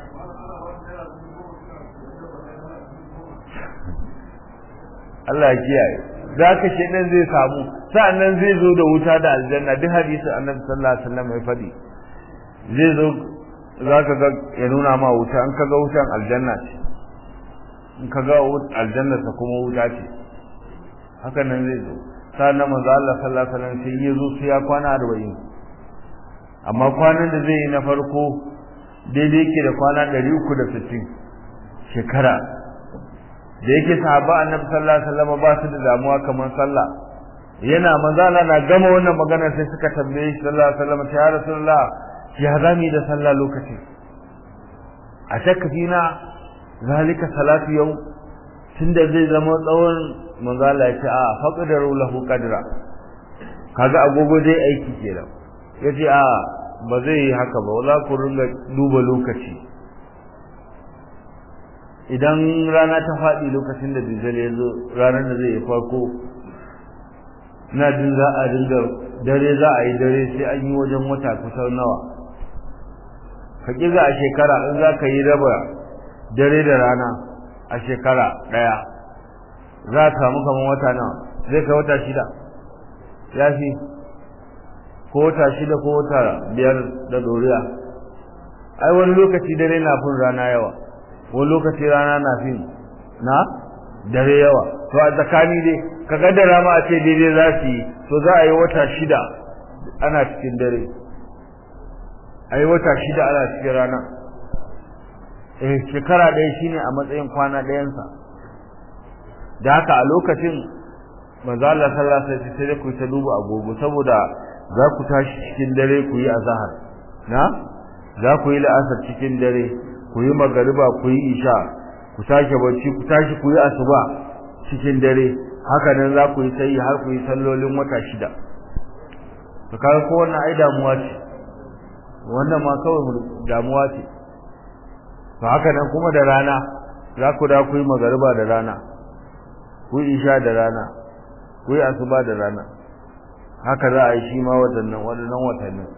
Allah ya kiyaye za ka shi nan zai samu sa'annan zai zo da wuta da aljanna duk hadisin annabi sallallahu alaihi wasallam ya faɗi zai zo za ka ga ya nuna ma wuta in ka ga wutan aljanna ce in ka ga aljanna ta kuma wuta ce haka nan zai zo sa'annan manzo Allah sallallahu alaihi wasallam sai ya zo sai ya kwana 40 amma kwanan da zai yi na farko daidai yake da kwana 360 shekara da yake sahaba annabi sallallahu alaihi wasallam ba su da damuwa kamar sallah yana manzala na gama wannan magana sai suka tambaye shi sallallahu alaihi wasallam ya rasulullah ya zami da sallah lokaci a shakka fina zalika salatu yau tunda zai zama tsawon manzala ya ce a faqdaru lahu qadra kaga agogo dai aiki kenan yace a ba zai yi haka ba wala ku ringa duba lokaci idan rana ta faɗi lokacin da dujjal ya zo ranar da zai yi farko na jin za a dinga dare za a yi dare sai an yi wajen wata kusan nawa ka kiga a shekara in za ka yi raba dare da rana a shekara ɗaya za a samu kamar wata nawa zai kai wata shida ya fi ko wata shida ko wata biyar da doriya ai wani lokaci dare na fin rana yawa wani lokaci rana na fin na dare yawa to a tsakani dai ka kaddara ma a ce daidai za su yi to za a yi wata shida ana cikin dare a yi wata shida ana cikin rana eh shekara ɗaya shine a matsayin kwana ɗayansa da haka a lokacin manzo Allah sallallahu alaihi wasallam sai ku ta duba agogo saboda za ku tashi cikin dare ku yi azhar na za ku yi la'asar cikin dare ku yi magariba ku yi isha ku sake bacci ku tashi ku yi asuba cikin dare haka nan za ku yi sai har ku yi sallolin wata shida to kaga ko wannan ai damuwa ce wannan ma kawai damuwa ce to haka nan kuma da rana za ku da ku yi magariba da rana ku yi isha da rana ku yi asuba da rana haka za a yi shi ma waɗannan waɗannan watannin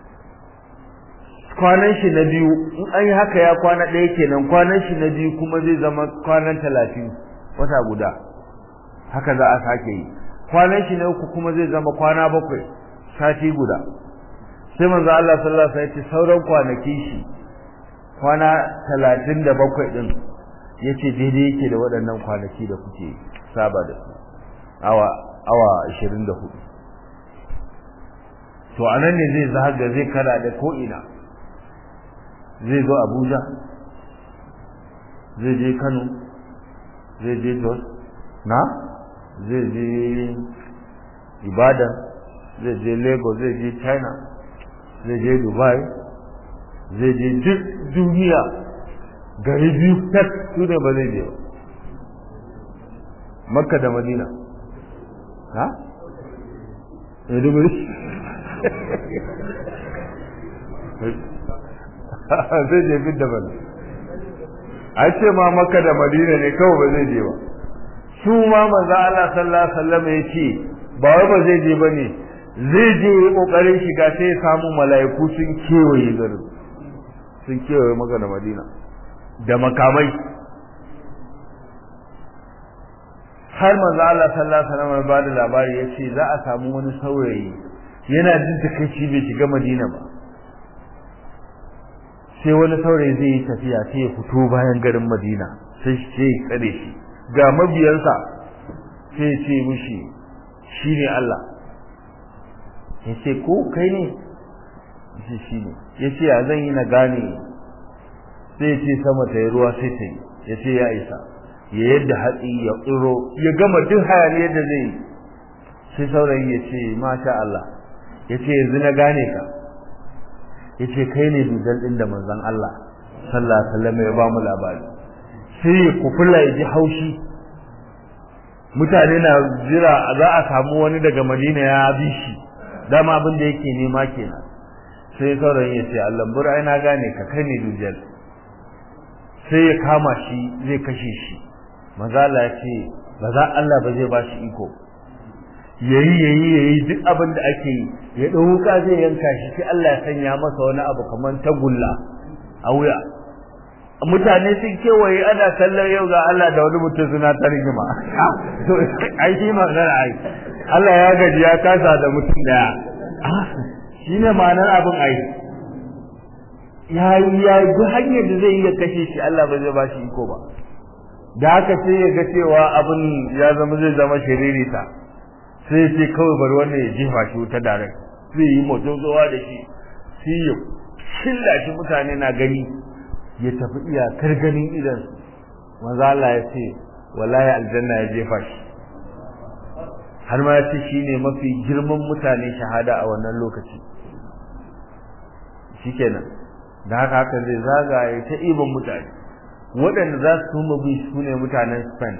kwanan shi na biyu in an yi haka ya kwana ɗaya kenan kwanan shi na biyu kuma zai zama kwanan talatin wata guda haka za a sake yi kwanan shi na uku kuma zai zama kwana bakwai sati guda sai manzo Allah sallallahu alaihi wasallam ya ce sauran kwanaki shi kwana talatin da bakwai ɗin ya ce daidai yake da waɗannan kwanaki da kuke saba da su awa awa ashirin da hudu to a nan ne zai zaga zai kara da ko'ina zai zo abuja zai je kano zai je jos na zai je ibadan zai je lagos zai je china zai je dubai zai je duk duniya gari biyu tak su ne ba zai je ba makka da madina ha? Maiduguri? zai je bin da bane a ce ma makka da madina ne kawai ba zai je ba su ma maza Allah sallallahu alaihi wasallam ya ce ba wai ba zai je bane zai je yi kokarin shiga sai ya samu mala'iku sun kewaye garin sun kewaye maka da madina da makamai har manzo Allah sallallahu alaihi wasallam ba da labari yace za a samu wani saurayi yana jin takeici bai shiga madina ba sai wani saurayi zai yi tafiya sai ya fito bayan garin madina sai shi ya tsare shi ga mabiyansa sai ya ce mishi shine Allah ya ce ko kai ne shi shi ne ya ce ya zan yi na gane sai ya ce sama ta yi ruwa sai ta yi ya ce ya isa ya yadda hatsi ya tsiro ya gama duk hayaniyar da zai yi sai saurayi ya ce masha Allah ya ce yanzu na gane ka ya ce kai ne dudal ɗin da manzon Allah sallallahu alaihi wasallam ya ba mu labari sai ya kufula ya ji haushi mutane na jira za a samu wani daga Madina ya bi shi dama abin da yake nema kenan sai saurayin ya ce Allah bura ai na gane ka kai ne dujal sai ya kama shi zai kashe shi mazala ya ce ba za Allah ba zai ba shi iko yayi yayi yayi duk abin da ake yi ya dau wuka zai yanka shi sai Allah ya sanya masa wani abu kaman tagulla a wuya mutane sun kewaye ana kallon yau ga Allah da wani mutum suna ta rigima to ai shi magana ai Allah ya gaji ya kasa da mutum daya shine ma'anar abin ai ya ya duk hanyar da zai iya kashe shi Allah ba zai ba shi iko ba da haka sai ya ga cewa abin ya zama zai zama shiririta sai ce kawai bari wannan ya jefa shi wuta direct zai yi motozowa da shi sai ya shilla shi mutane na gani ya tafi iyakar ganin idan manzo Allah ya ce wallahi aljanna ya jefa shi har ma ya ce shine mafi girman mutane shahada a wannan lokaci shikenan da haka haka zai zagaye ta ibon mutane waɗanda za su tuma bi su ne mutanen Spain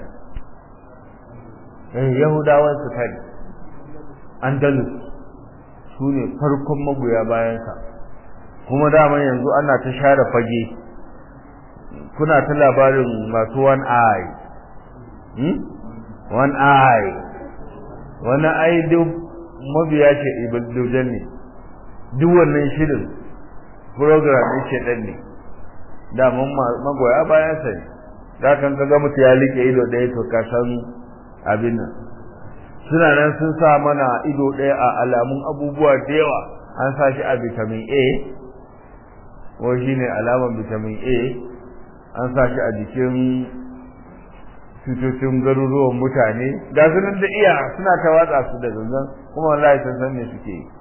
eh Yahudawan Spain Andalus su ne farkon magoya bayansa kuma dama yanzu ana ta share fage kuna ta labarin masu one eye hmm? one eye wani ai duk mabiya ce ibaddujan ne duk wannan shirin program ɗin shedan ne da mun magoya bayan sa ne da kan ga mutu ya like ido ɗaya to ka san abin nan suna nan sun sa mana ido ɗaya a alamun abubuwa da yawa an sa shi a vitamin A ko shine alaman vitamin A an sa shi a jikin cutocin garuruwan mutane ga su nan da iya suna ta watsa su da zanzan kuma wallahi sun san me suke yi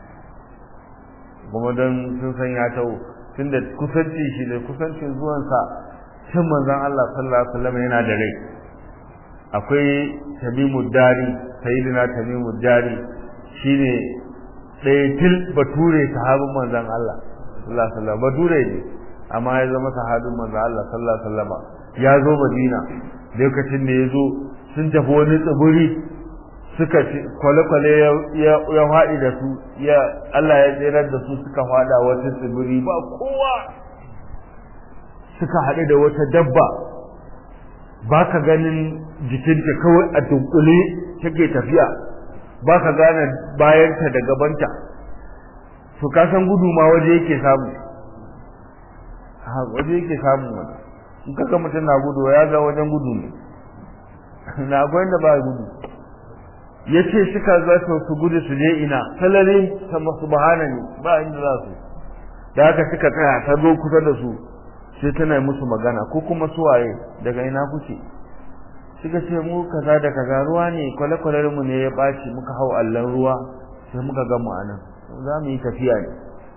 kuma don sun san ya tawo tunda kusanci shi da kusancin zuwansa shin manzon Allah sallallahu alaihi wasallam yana da rai akwai tamimu dari sayyidina tamimu dari shine ɗaya til bature sahabin manzon Allah sallallahu alaihi wasallam bature ne amma ya zama sahabin manzon Allah sallallahu alaihi wasallam ya zo Madina lokacin da ya zo sun tafi wani tsibiri suka kwale-kwale ya faɗi da su ya Allah ya tsirar da su suka faɗa wata tsibiri ba kowa suka haɗu da wata dabba ba ka ganin jikinta kawai a dunkule take tafiya ba ka gane bayanta da gabanta to ka san gudu ma waje yake samu ha waje yake samu wani in kaga mutum na gudu ya ga wajen gudu ne na akwai da ba gudu ya ce suka za su gudu su je ina salari sama subhana ne ba inda za su da haka suka tsaya ta zo kusa da su sai tana musu magana ko kuma suwaye daga ina kuke suka ce mu kaza da kaza ruwa ne kwale-kwalen mu ne ya ɓaci muka hau allon ruwa sai muka ga mu anan za mu yi tafiya ne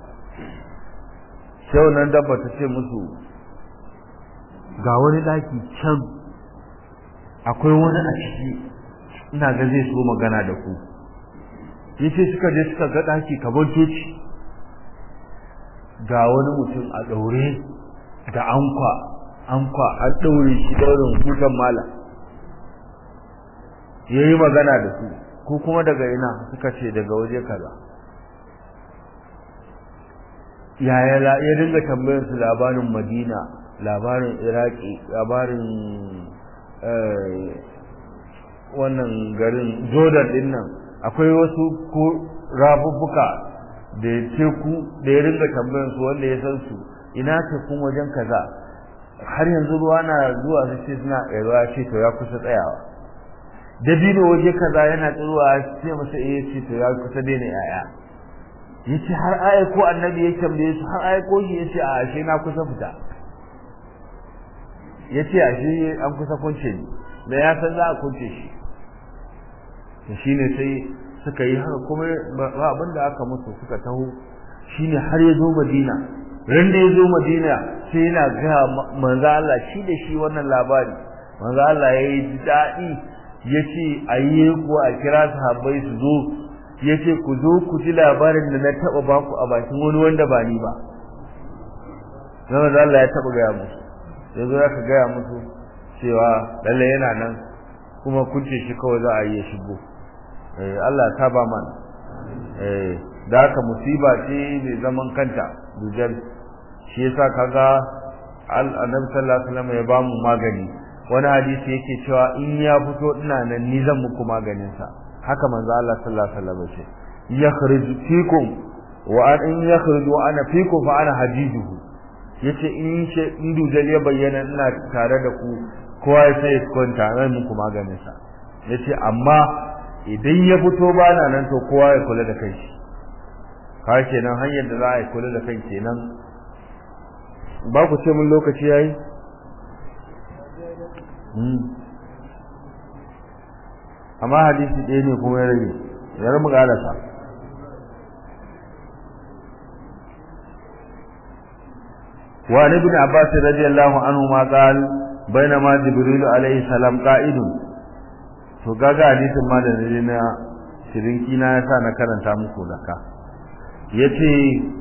sai wannan dabba ta ce musu ga wani daki can akwai wani a ciki ina ga zai so magana da ku yace suka je suka ga daki kaban toci ga wani mutum a daure da ankwa ankwa an daure shi daurin hutan mala yayi magana da su ko kuma daga ina suka ce daga waje kaza yaya ya dinga tambayar su labarin Madina labarin Iraki labarin wannan garin Jordan din nan akwai wasu ko rafuffuka da teku da ya ringa tambayar su wanda ya san su ina tekun wajen kaza har yanzu ruwa na zuwa su ce suna ruwa ce to ya kusa tsayawa dabino waje kaza yana tsiruwa sai masa eh ce to ya kusa daina yaya yace har aya ko annabi ya tambaye su har aya ko shi yace a ashe na kusa fita yace ashe an kusa kunce ni da ya san za a kunce shi to shine sai suka yi haka kuma ba abin da aka musu suka taho shine har ya zo Madina ran da ya zo Madina sai yana ga manzo Allah shi da shi wannan labari manzo Allah yayi daɗi yace ayi ko a kira sahabbai su zo yace ku zo ku ji labarin da na taba baku a bakin wani wanda ba ni ba dan Allah ya taba ga musu yazo ya ka ga musu cewa lalle yana nan kuma kunce shi kawai za a yi shigo eh Allah ta ba mana eh da haka musiba ce mai zaman kanta dujal shi yasa kaga annabi sallallahu alaihi wasallam ya bamu magani wani hadisi yake cewa in ya fito ina nan ni zan muku maganin sa haka manzo Allah sallallahu alaihi wasallam ce yakhruj fikum wa an in yakhruj wa ana fikum fa ana hajijuhu yace in ce in dujal ya bayyana ina tare da ku kowa ya sai kwanta zan muku maganin sa yace amma idan ya fito ba na nan to kowa ya kula da kai ka kenan hanyar da za a yi kula da kai kenan ba ku ce mun lokaci yayi amma hadisi ɗaya ne kuma ya rage yar mu galasa wa ibn abbas radiyallahu anhu ma qala bainama jibril alayhi salam qa'idun to gaga hadisin ma da ne na shirinki na yasa na karanta muku daka yace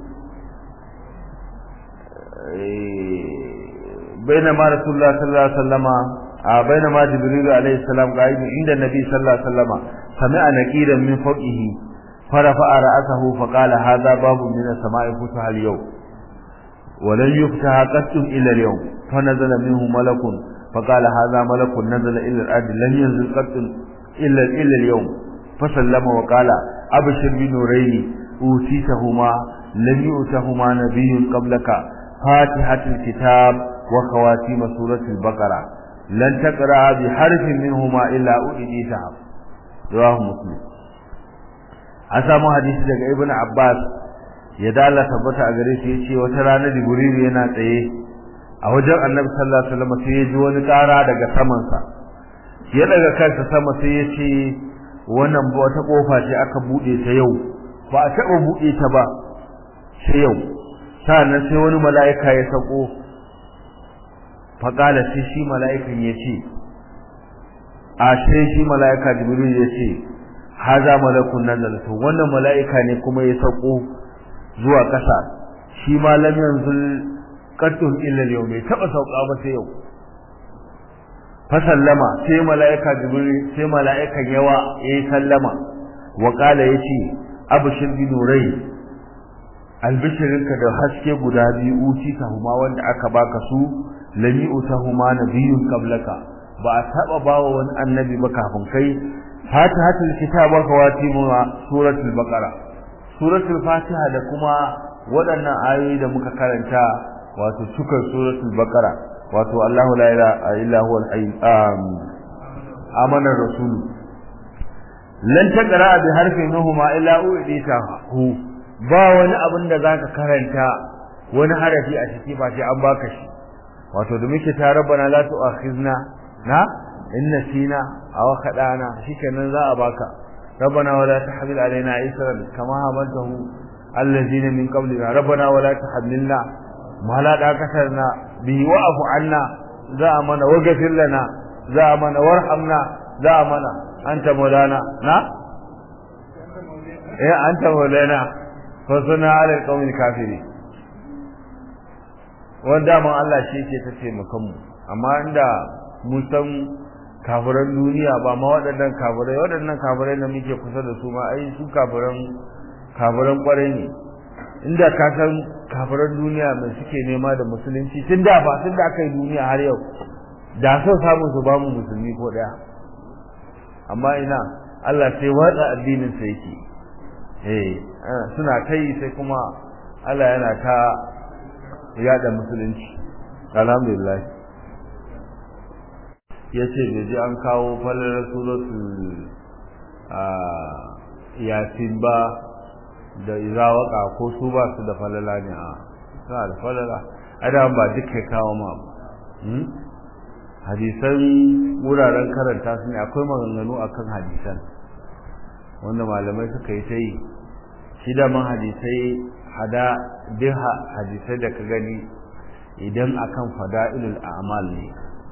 بينما رسول الله صلى الله عليه وسلم بينما جبريل عليه السلام قائم عند النبي صلى الله عليه وسلم سمع نكيرا من فوقه فرفع رأسه فقال هذا باب من السماء فتح اليوم ولن يفتح قط إلا اليوم فنزل منه ملك فقال هذا ملك نزل إلى الأرض لن ينزل قط إلا إلا اليوم فسلم وقال أبشر بنورين أوتيتهما لم يؤتهما نبي قبلك فاتحة الكتاب وخواتيم سورة البقرة لن تقرأ بحرف منهما إلا أؤديتها رواه مسلم أسامو حديث daga Ibn Abbas ya dala tabbata a gare shi yace wata rana Jibril yana tsaye a wajen Annabi sallallahu alaihi wasallam sai ya ji wani ƙara daga saman sa ya daga kansa sama sai ya ce wannan wata kofa ce aka bude ta yau ba a taba bude ta ba sai yau sannan sai wani mala'ika ya sako faƙala sai shi mala'ikan ya ce a sai shi mala'ika jibril ya ce haza malakun nazala to wannan mala'ika ne kuma ya sako zuwa ƙasa shi ma lam yanzul qattun illa yau bai taba sauka ba sai yau fa sallama sai mala'ika jibril sai mala'ikan yawa yayi sallama wa qala yace abshir bi nurai albishirinka da haske guda biyu uci huma wanda aka baka su lami utahuma nabiyyun qablaka ba a taba bawa wani annabi ba kafin kai fatihatul kitab wa khawatimuha suratul baqara suratul fatiha da kuma waɗannan ayoyi da muka karanta wato cikar suratul baqara wato Allahu la ilaha illa huwa al-hayy amana rasul lan taqra bi harfin minhuma illa u'dita hu ba wani abin da zaka karanta wani harafi a ciki ba sai an baka shi wato da muke ta rabbana la tu'akhizna na in nasina aw khadana shikenan za a baka rabbana wala tahmil alaina isran kama hamaltahu alladhina min qablina rabbana wala tahmilna ma la daqatarna bi wa'fu anna za a mana waghfir lana za a mana warhamna za a mana anta maulana na eh anta maulana fa sunna ala alqawmi kafiri wanda man Allah shi yake ta taimakon mu amma inda mun san kafiran duniya ba ma waɗannan kafirai waɗannan kafirai da muke kusa da su ma ai su kafiran kafiran kwarai ne inda ka san kafiran duniya mai suke nema da musulunci tun da ba tun da aka yi duniya har yau da so samu su ba mu musulmi ko ɗaya amma ina Allah sai watsa addinin sa yake eh suna kai sai kuma Allah yana ta yada musulunci alhamdulillah yace da ji an kawo falalar suratul yasin ba da izawaka ko su ba su da falala ne a suna da falala adam ba duka kawo ma ba hadisan wuraren karanta su ne akwai maganganu akan hadisan wanda malamai suka yi ta yi shi da man hadisai hada duk hadisai da ka gani idan akan fada'ilul a'mal ne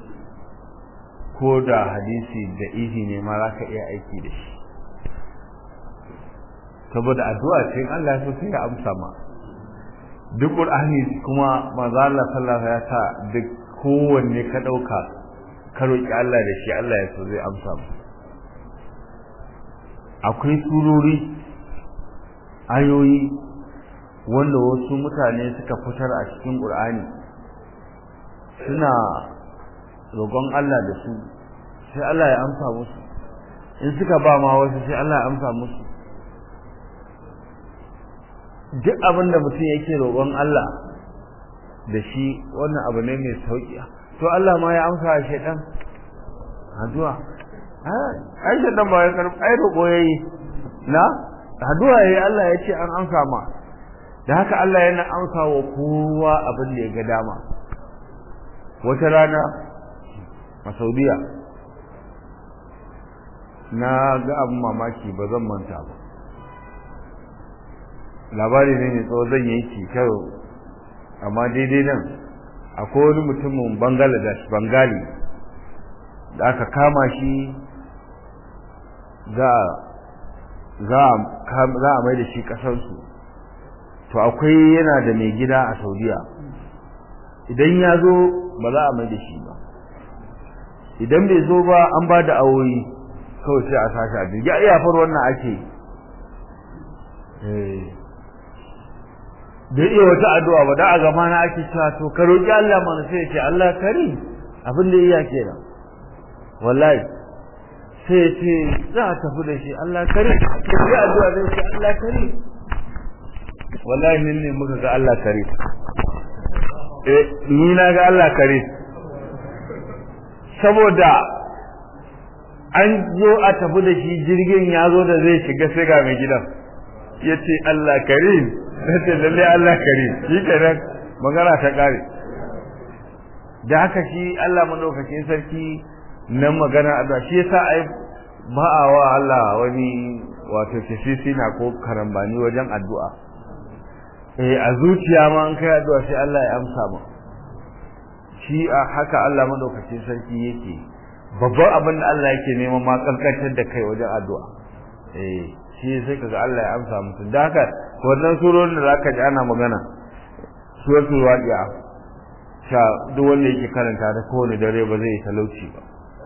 ko da hadisi da ihi ne ma za ka iya aiki da shi saboda addu'a ce Allah ya so sai ya amsa ma duk Qur'ani kuma manzo Allah sallallahu alaihi ya sa duk kowanne ka dauka ka roki Allah da shi Allah ya so zai amsa ma akwai surori ayoyi wanda wasu mutane suka fitar a cikin Qur'ani suna roƙon Allah da su sai Allah ya amsa musu in suka ba ma wasu sai Allah ya amsa musu duk abin da mutum yake roƙon Allah da shi wannan abu ne mai sauƙi to Allah ma ya amsa a shaidan addu'a ai shaidan ba ya karɓi ai roƙo yayi na addu'a yayi Allah ya ce an amsa ma da haka Allah yana amsa wa kowa abin da ya ga dama wata rana a Saudiya na ga abin mamaki ba zan manta ba labari ne mai tsawo zan yanki kyau amma daidai nan akwai wani mutumin bangladesh bangali da aka kama shi za a mai da shi kasarsu to akwai yana da mai gida a saudiya idan ya zo ba za a mai da shi ba idan bai zo ba an ba da awoyi kawai sai a sashi a jirgi a iyafar wannan ake da iya wata addu'a ba da a gama na ake cewa to ka roƙi Allah mana sai ce Allah kari abin da iya kenan wallahi sai ce za a tafi da shi Allah kari sai addu'a zai ce Allah kari wallahi min ne muka ga Allah kari eh ni na ga Allah kari saboda an zo a tafi da shi jirgin ya zo da zai shiga sai ga mai gidan ya ce Allah karim sai lalle Allah karim shi kenan magana ta kare da haka shi Allah madaukakin sarki nan magana addu'a shi yasa ai ba a wa Allah wani wato tafsiri na ko karambani wajen addu'a eh a zuciya ma an kai addu'a sai Allah ya amsa ma shi a haka Allah madaukakin sarki yake babban abin da Allah yake neman ma kankantar da kai wajen addu'a eh shi sai kaga Allah ya amsa musu da haka wannan surorin da zaka ji ana magana suratul waqi'a sha duk wanda yake karanta ta kowane dare ba zai talauci ba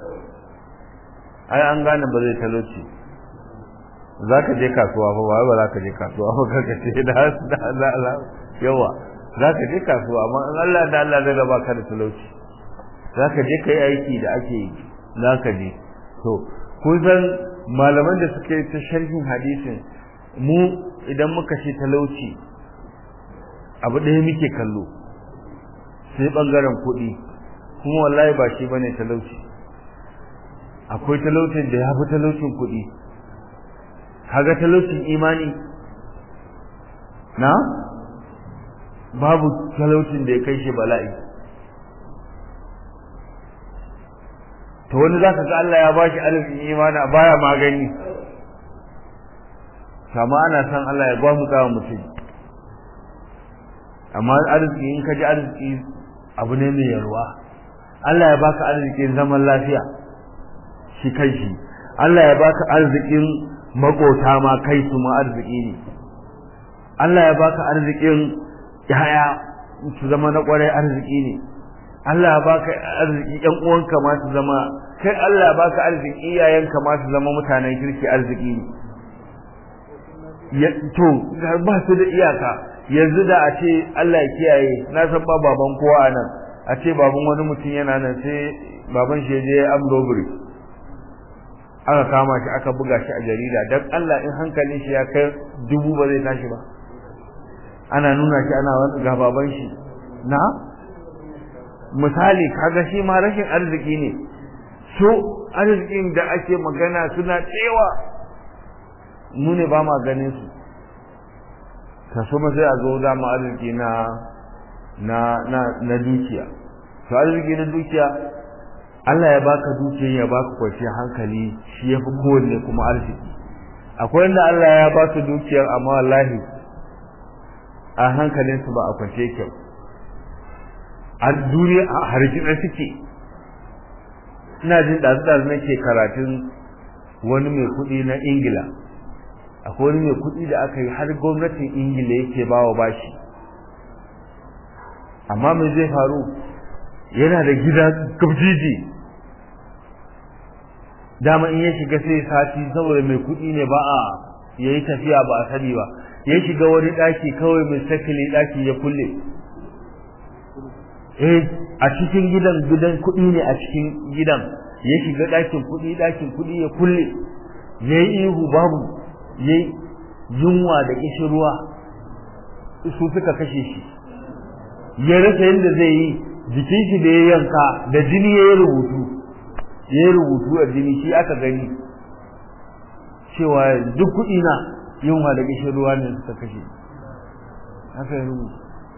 ai an gane ba zai talauci za ka je kasuwa fa ba ba za ka je kasuwa ba ka ce da da da yawa za ka je kasuwa amma in Allah da Allah zai raba ka da talauci za ka je kai aiki da ake yi za ka je to kun san malaman da suke ta sharhin hadisin mu idan muka ce talauci abu ɗaya muke kallo sai ɓangaren kuɗi kuma wallahi ba shi bane talauci akwai talaucin da ya fi talaucin kuɗi kaga talaucin imani na babu talaucin da ya kai shi bala'i to wani za ka ga Allah ya bashi arzikin imani a baya magani kama ana san Allah ya gwamu tsawa mutum amma arziki in ka ji arziki abu ne mai yarwa Allah ya baka arzikin zaman lafiya shi kai shi Allah ya baka arzikin makota ma kai su ma arziki ne Allah ya baka arzikin yaya su zama na kwarai arziki ne Allah ya baka arziki ƴan uwanka ma su zama kai Allah ya baka arziki iyayenka ma su zama mutanen kirki arziki ne to ba su da iyaka yanzu da a ce Allah ya kiyaye na san ba baban kowa a nan a ce baban wani mutum yana nan sai baban shi je am robbery aka kama shi aka buga shi a jarida dan Allah in hankalin shi ya kai dubu ba zai tashi ba ana nuna shi ana wani ga baban shi na misali kaga shi ma rashin arziki ne so arzikin da ake magana suna tsewa mu ne ba ma ganin su kaso ma sai a zo da mu arziki na na na na dukiya to arziki na dukiya Allah ya baka dukiya ya baka kwanciyar hankali shi yafi kowanne kuma arziki akwai wanda Allah ya ba su dukiyar amma wallahi a hankalin su ba a kwance kyau a duniya a harjina suke ina jin ɗazu-ɗazu nake karatun wani mai kuɗi na ingila akwai wani mai kuɗi da aka yi har gwamnatin ingila yake bawa bashi amma mai zai faru yana da gida gabjiji dama in ya shiga sai sati saboda mai kuɗi ne ba a yayi tafiya ba a sani ba ya shiga wani ɗaki kawai mai sakili ɗaki ya kulle eh a cikin gidan gidan kuɗi ne a cikin gidan ya shiga ɗakin kuɗi ɗakin kuɗi ya kulle ya yi ihu babu ya yunwa da kishirwa su suka kashe shi ya rasa yadda zai yi jikin shi da ya yanka da jini ya yi rubutu ya yi rubutu a jini shi aka gani cewa duk kuɗi na yunwa da kishirwa ne suka kashe haka ya rubuta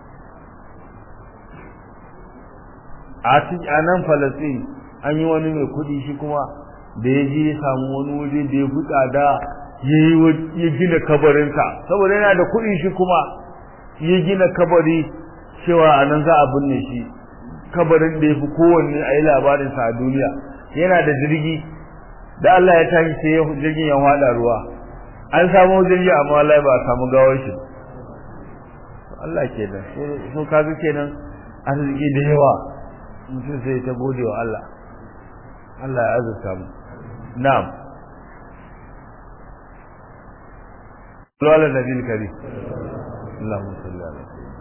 a nan falasin an yi wani mai kuɗi shi kuma da ya je ya samu wani waje da ya fi tsada ya gina kabarinsa saboda yana da kuɗi shi kuma ya gina kabari cewa a nan za a binne shi kabarin da ya fi kowanne a yi labarinsa a duniya yana da jirgi da Allah ya tashi sai jirgin ya haɗa ruwa an samu jirgi amma Allah ba a samu gawar shi Allah ke da so kaga kenan arziki da yawa mutum sai ta gode wa Allah Allah ya azurta mu na'am صلى على النبي الكريم اللهم صل على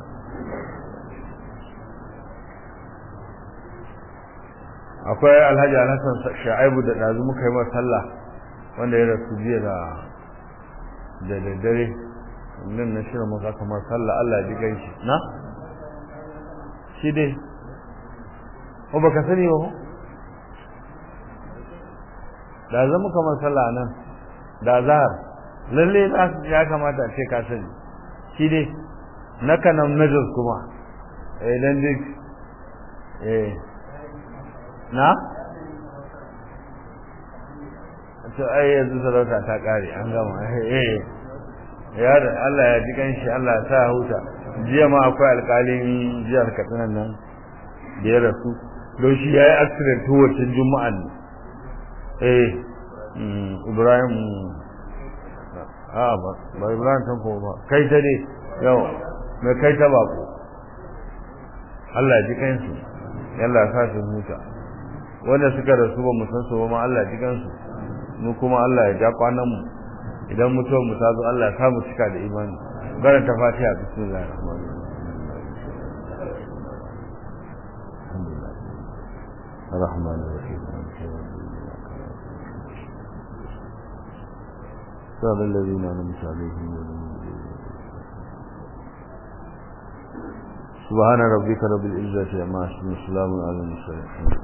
akwai alhaji alhassan sha'ibu da ɗazu muka yi masa sallah wanda ya rasu jiya da da daddare nan na shirin muka kamar sallah Allah ya ji ganshi na shi dai ko baka sani ba ko da zama kamar sallah nan da zahar lalle ya kamata a ce ka sani shi dai na kanan najos kuma eh dan dik eh na to ai yanzu sarauta ta kare an gama eh ya da Allah ya ji kanshi Allah ya sa huta jiya ma akwai alƙalin jihar Katsina nan da ya rasu don shi yayi accident wacin juma'an eh Ibrahim a ba ba Ibrahim san ko ba kai ta ne yau me kai ta bako Allah ji kansu yalla ya sa su huta wanda suka rasu ba mu san su ba ma Allah ji kansu mu kuma Allah ya ja kwanan mu idan mutuwar mu ta zo Allah ya samu cika da imani karanta fatiha bismillahir rahmanir rahim الرحمن الرحيم صراط الذين أنعمت عليهم سبحان ربك رب العزة عما يصفون وسلام على المرسلين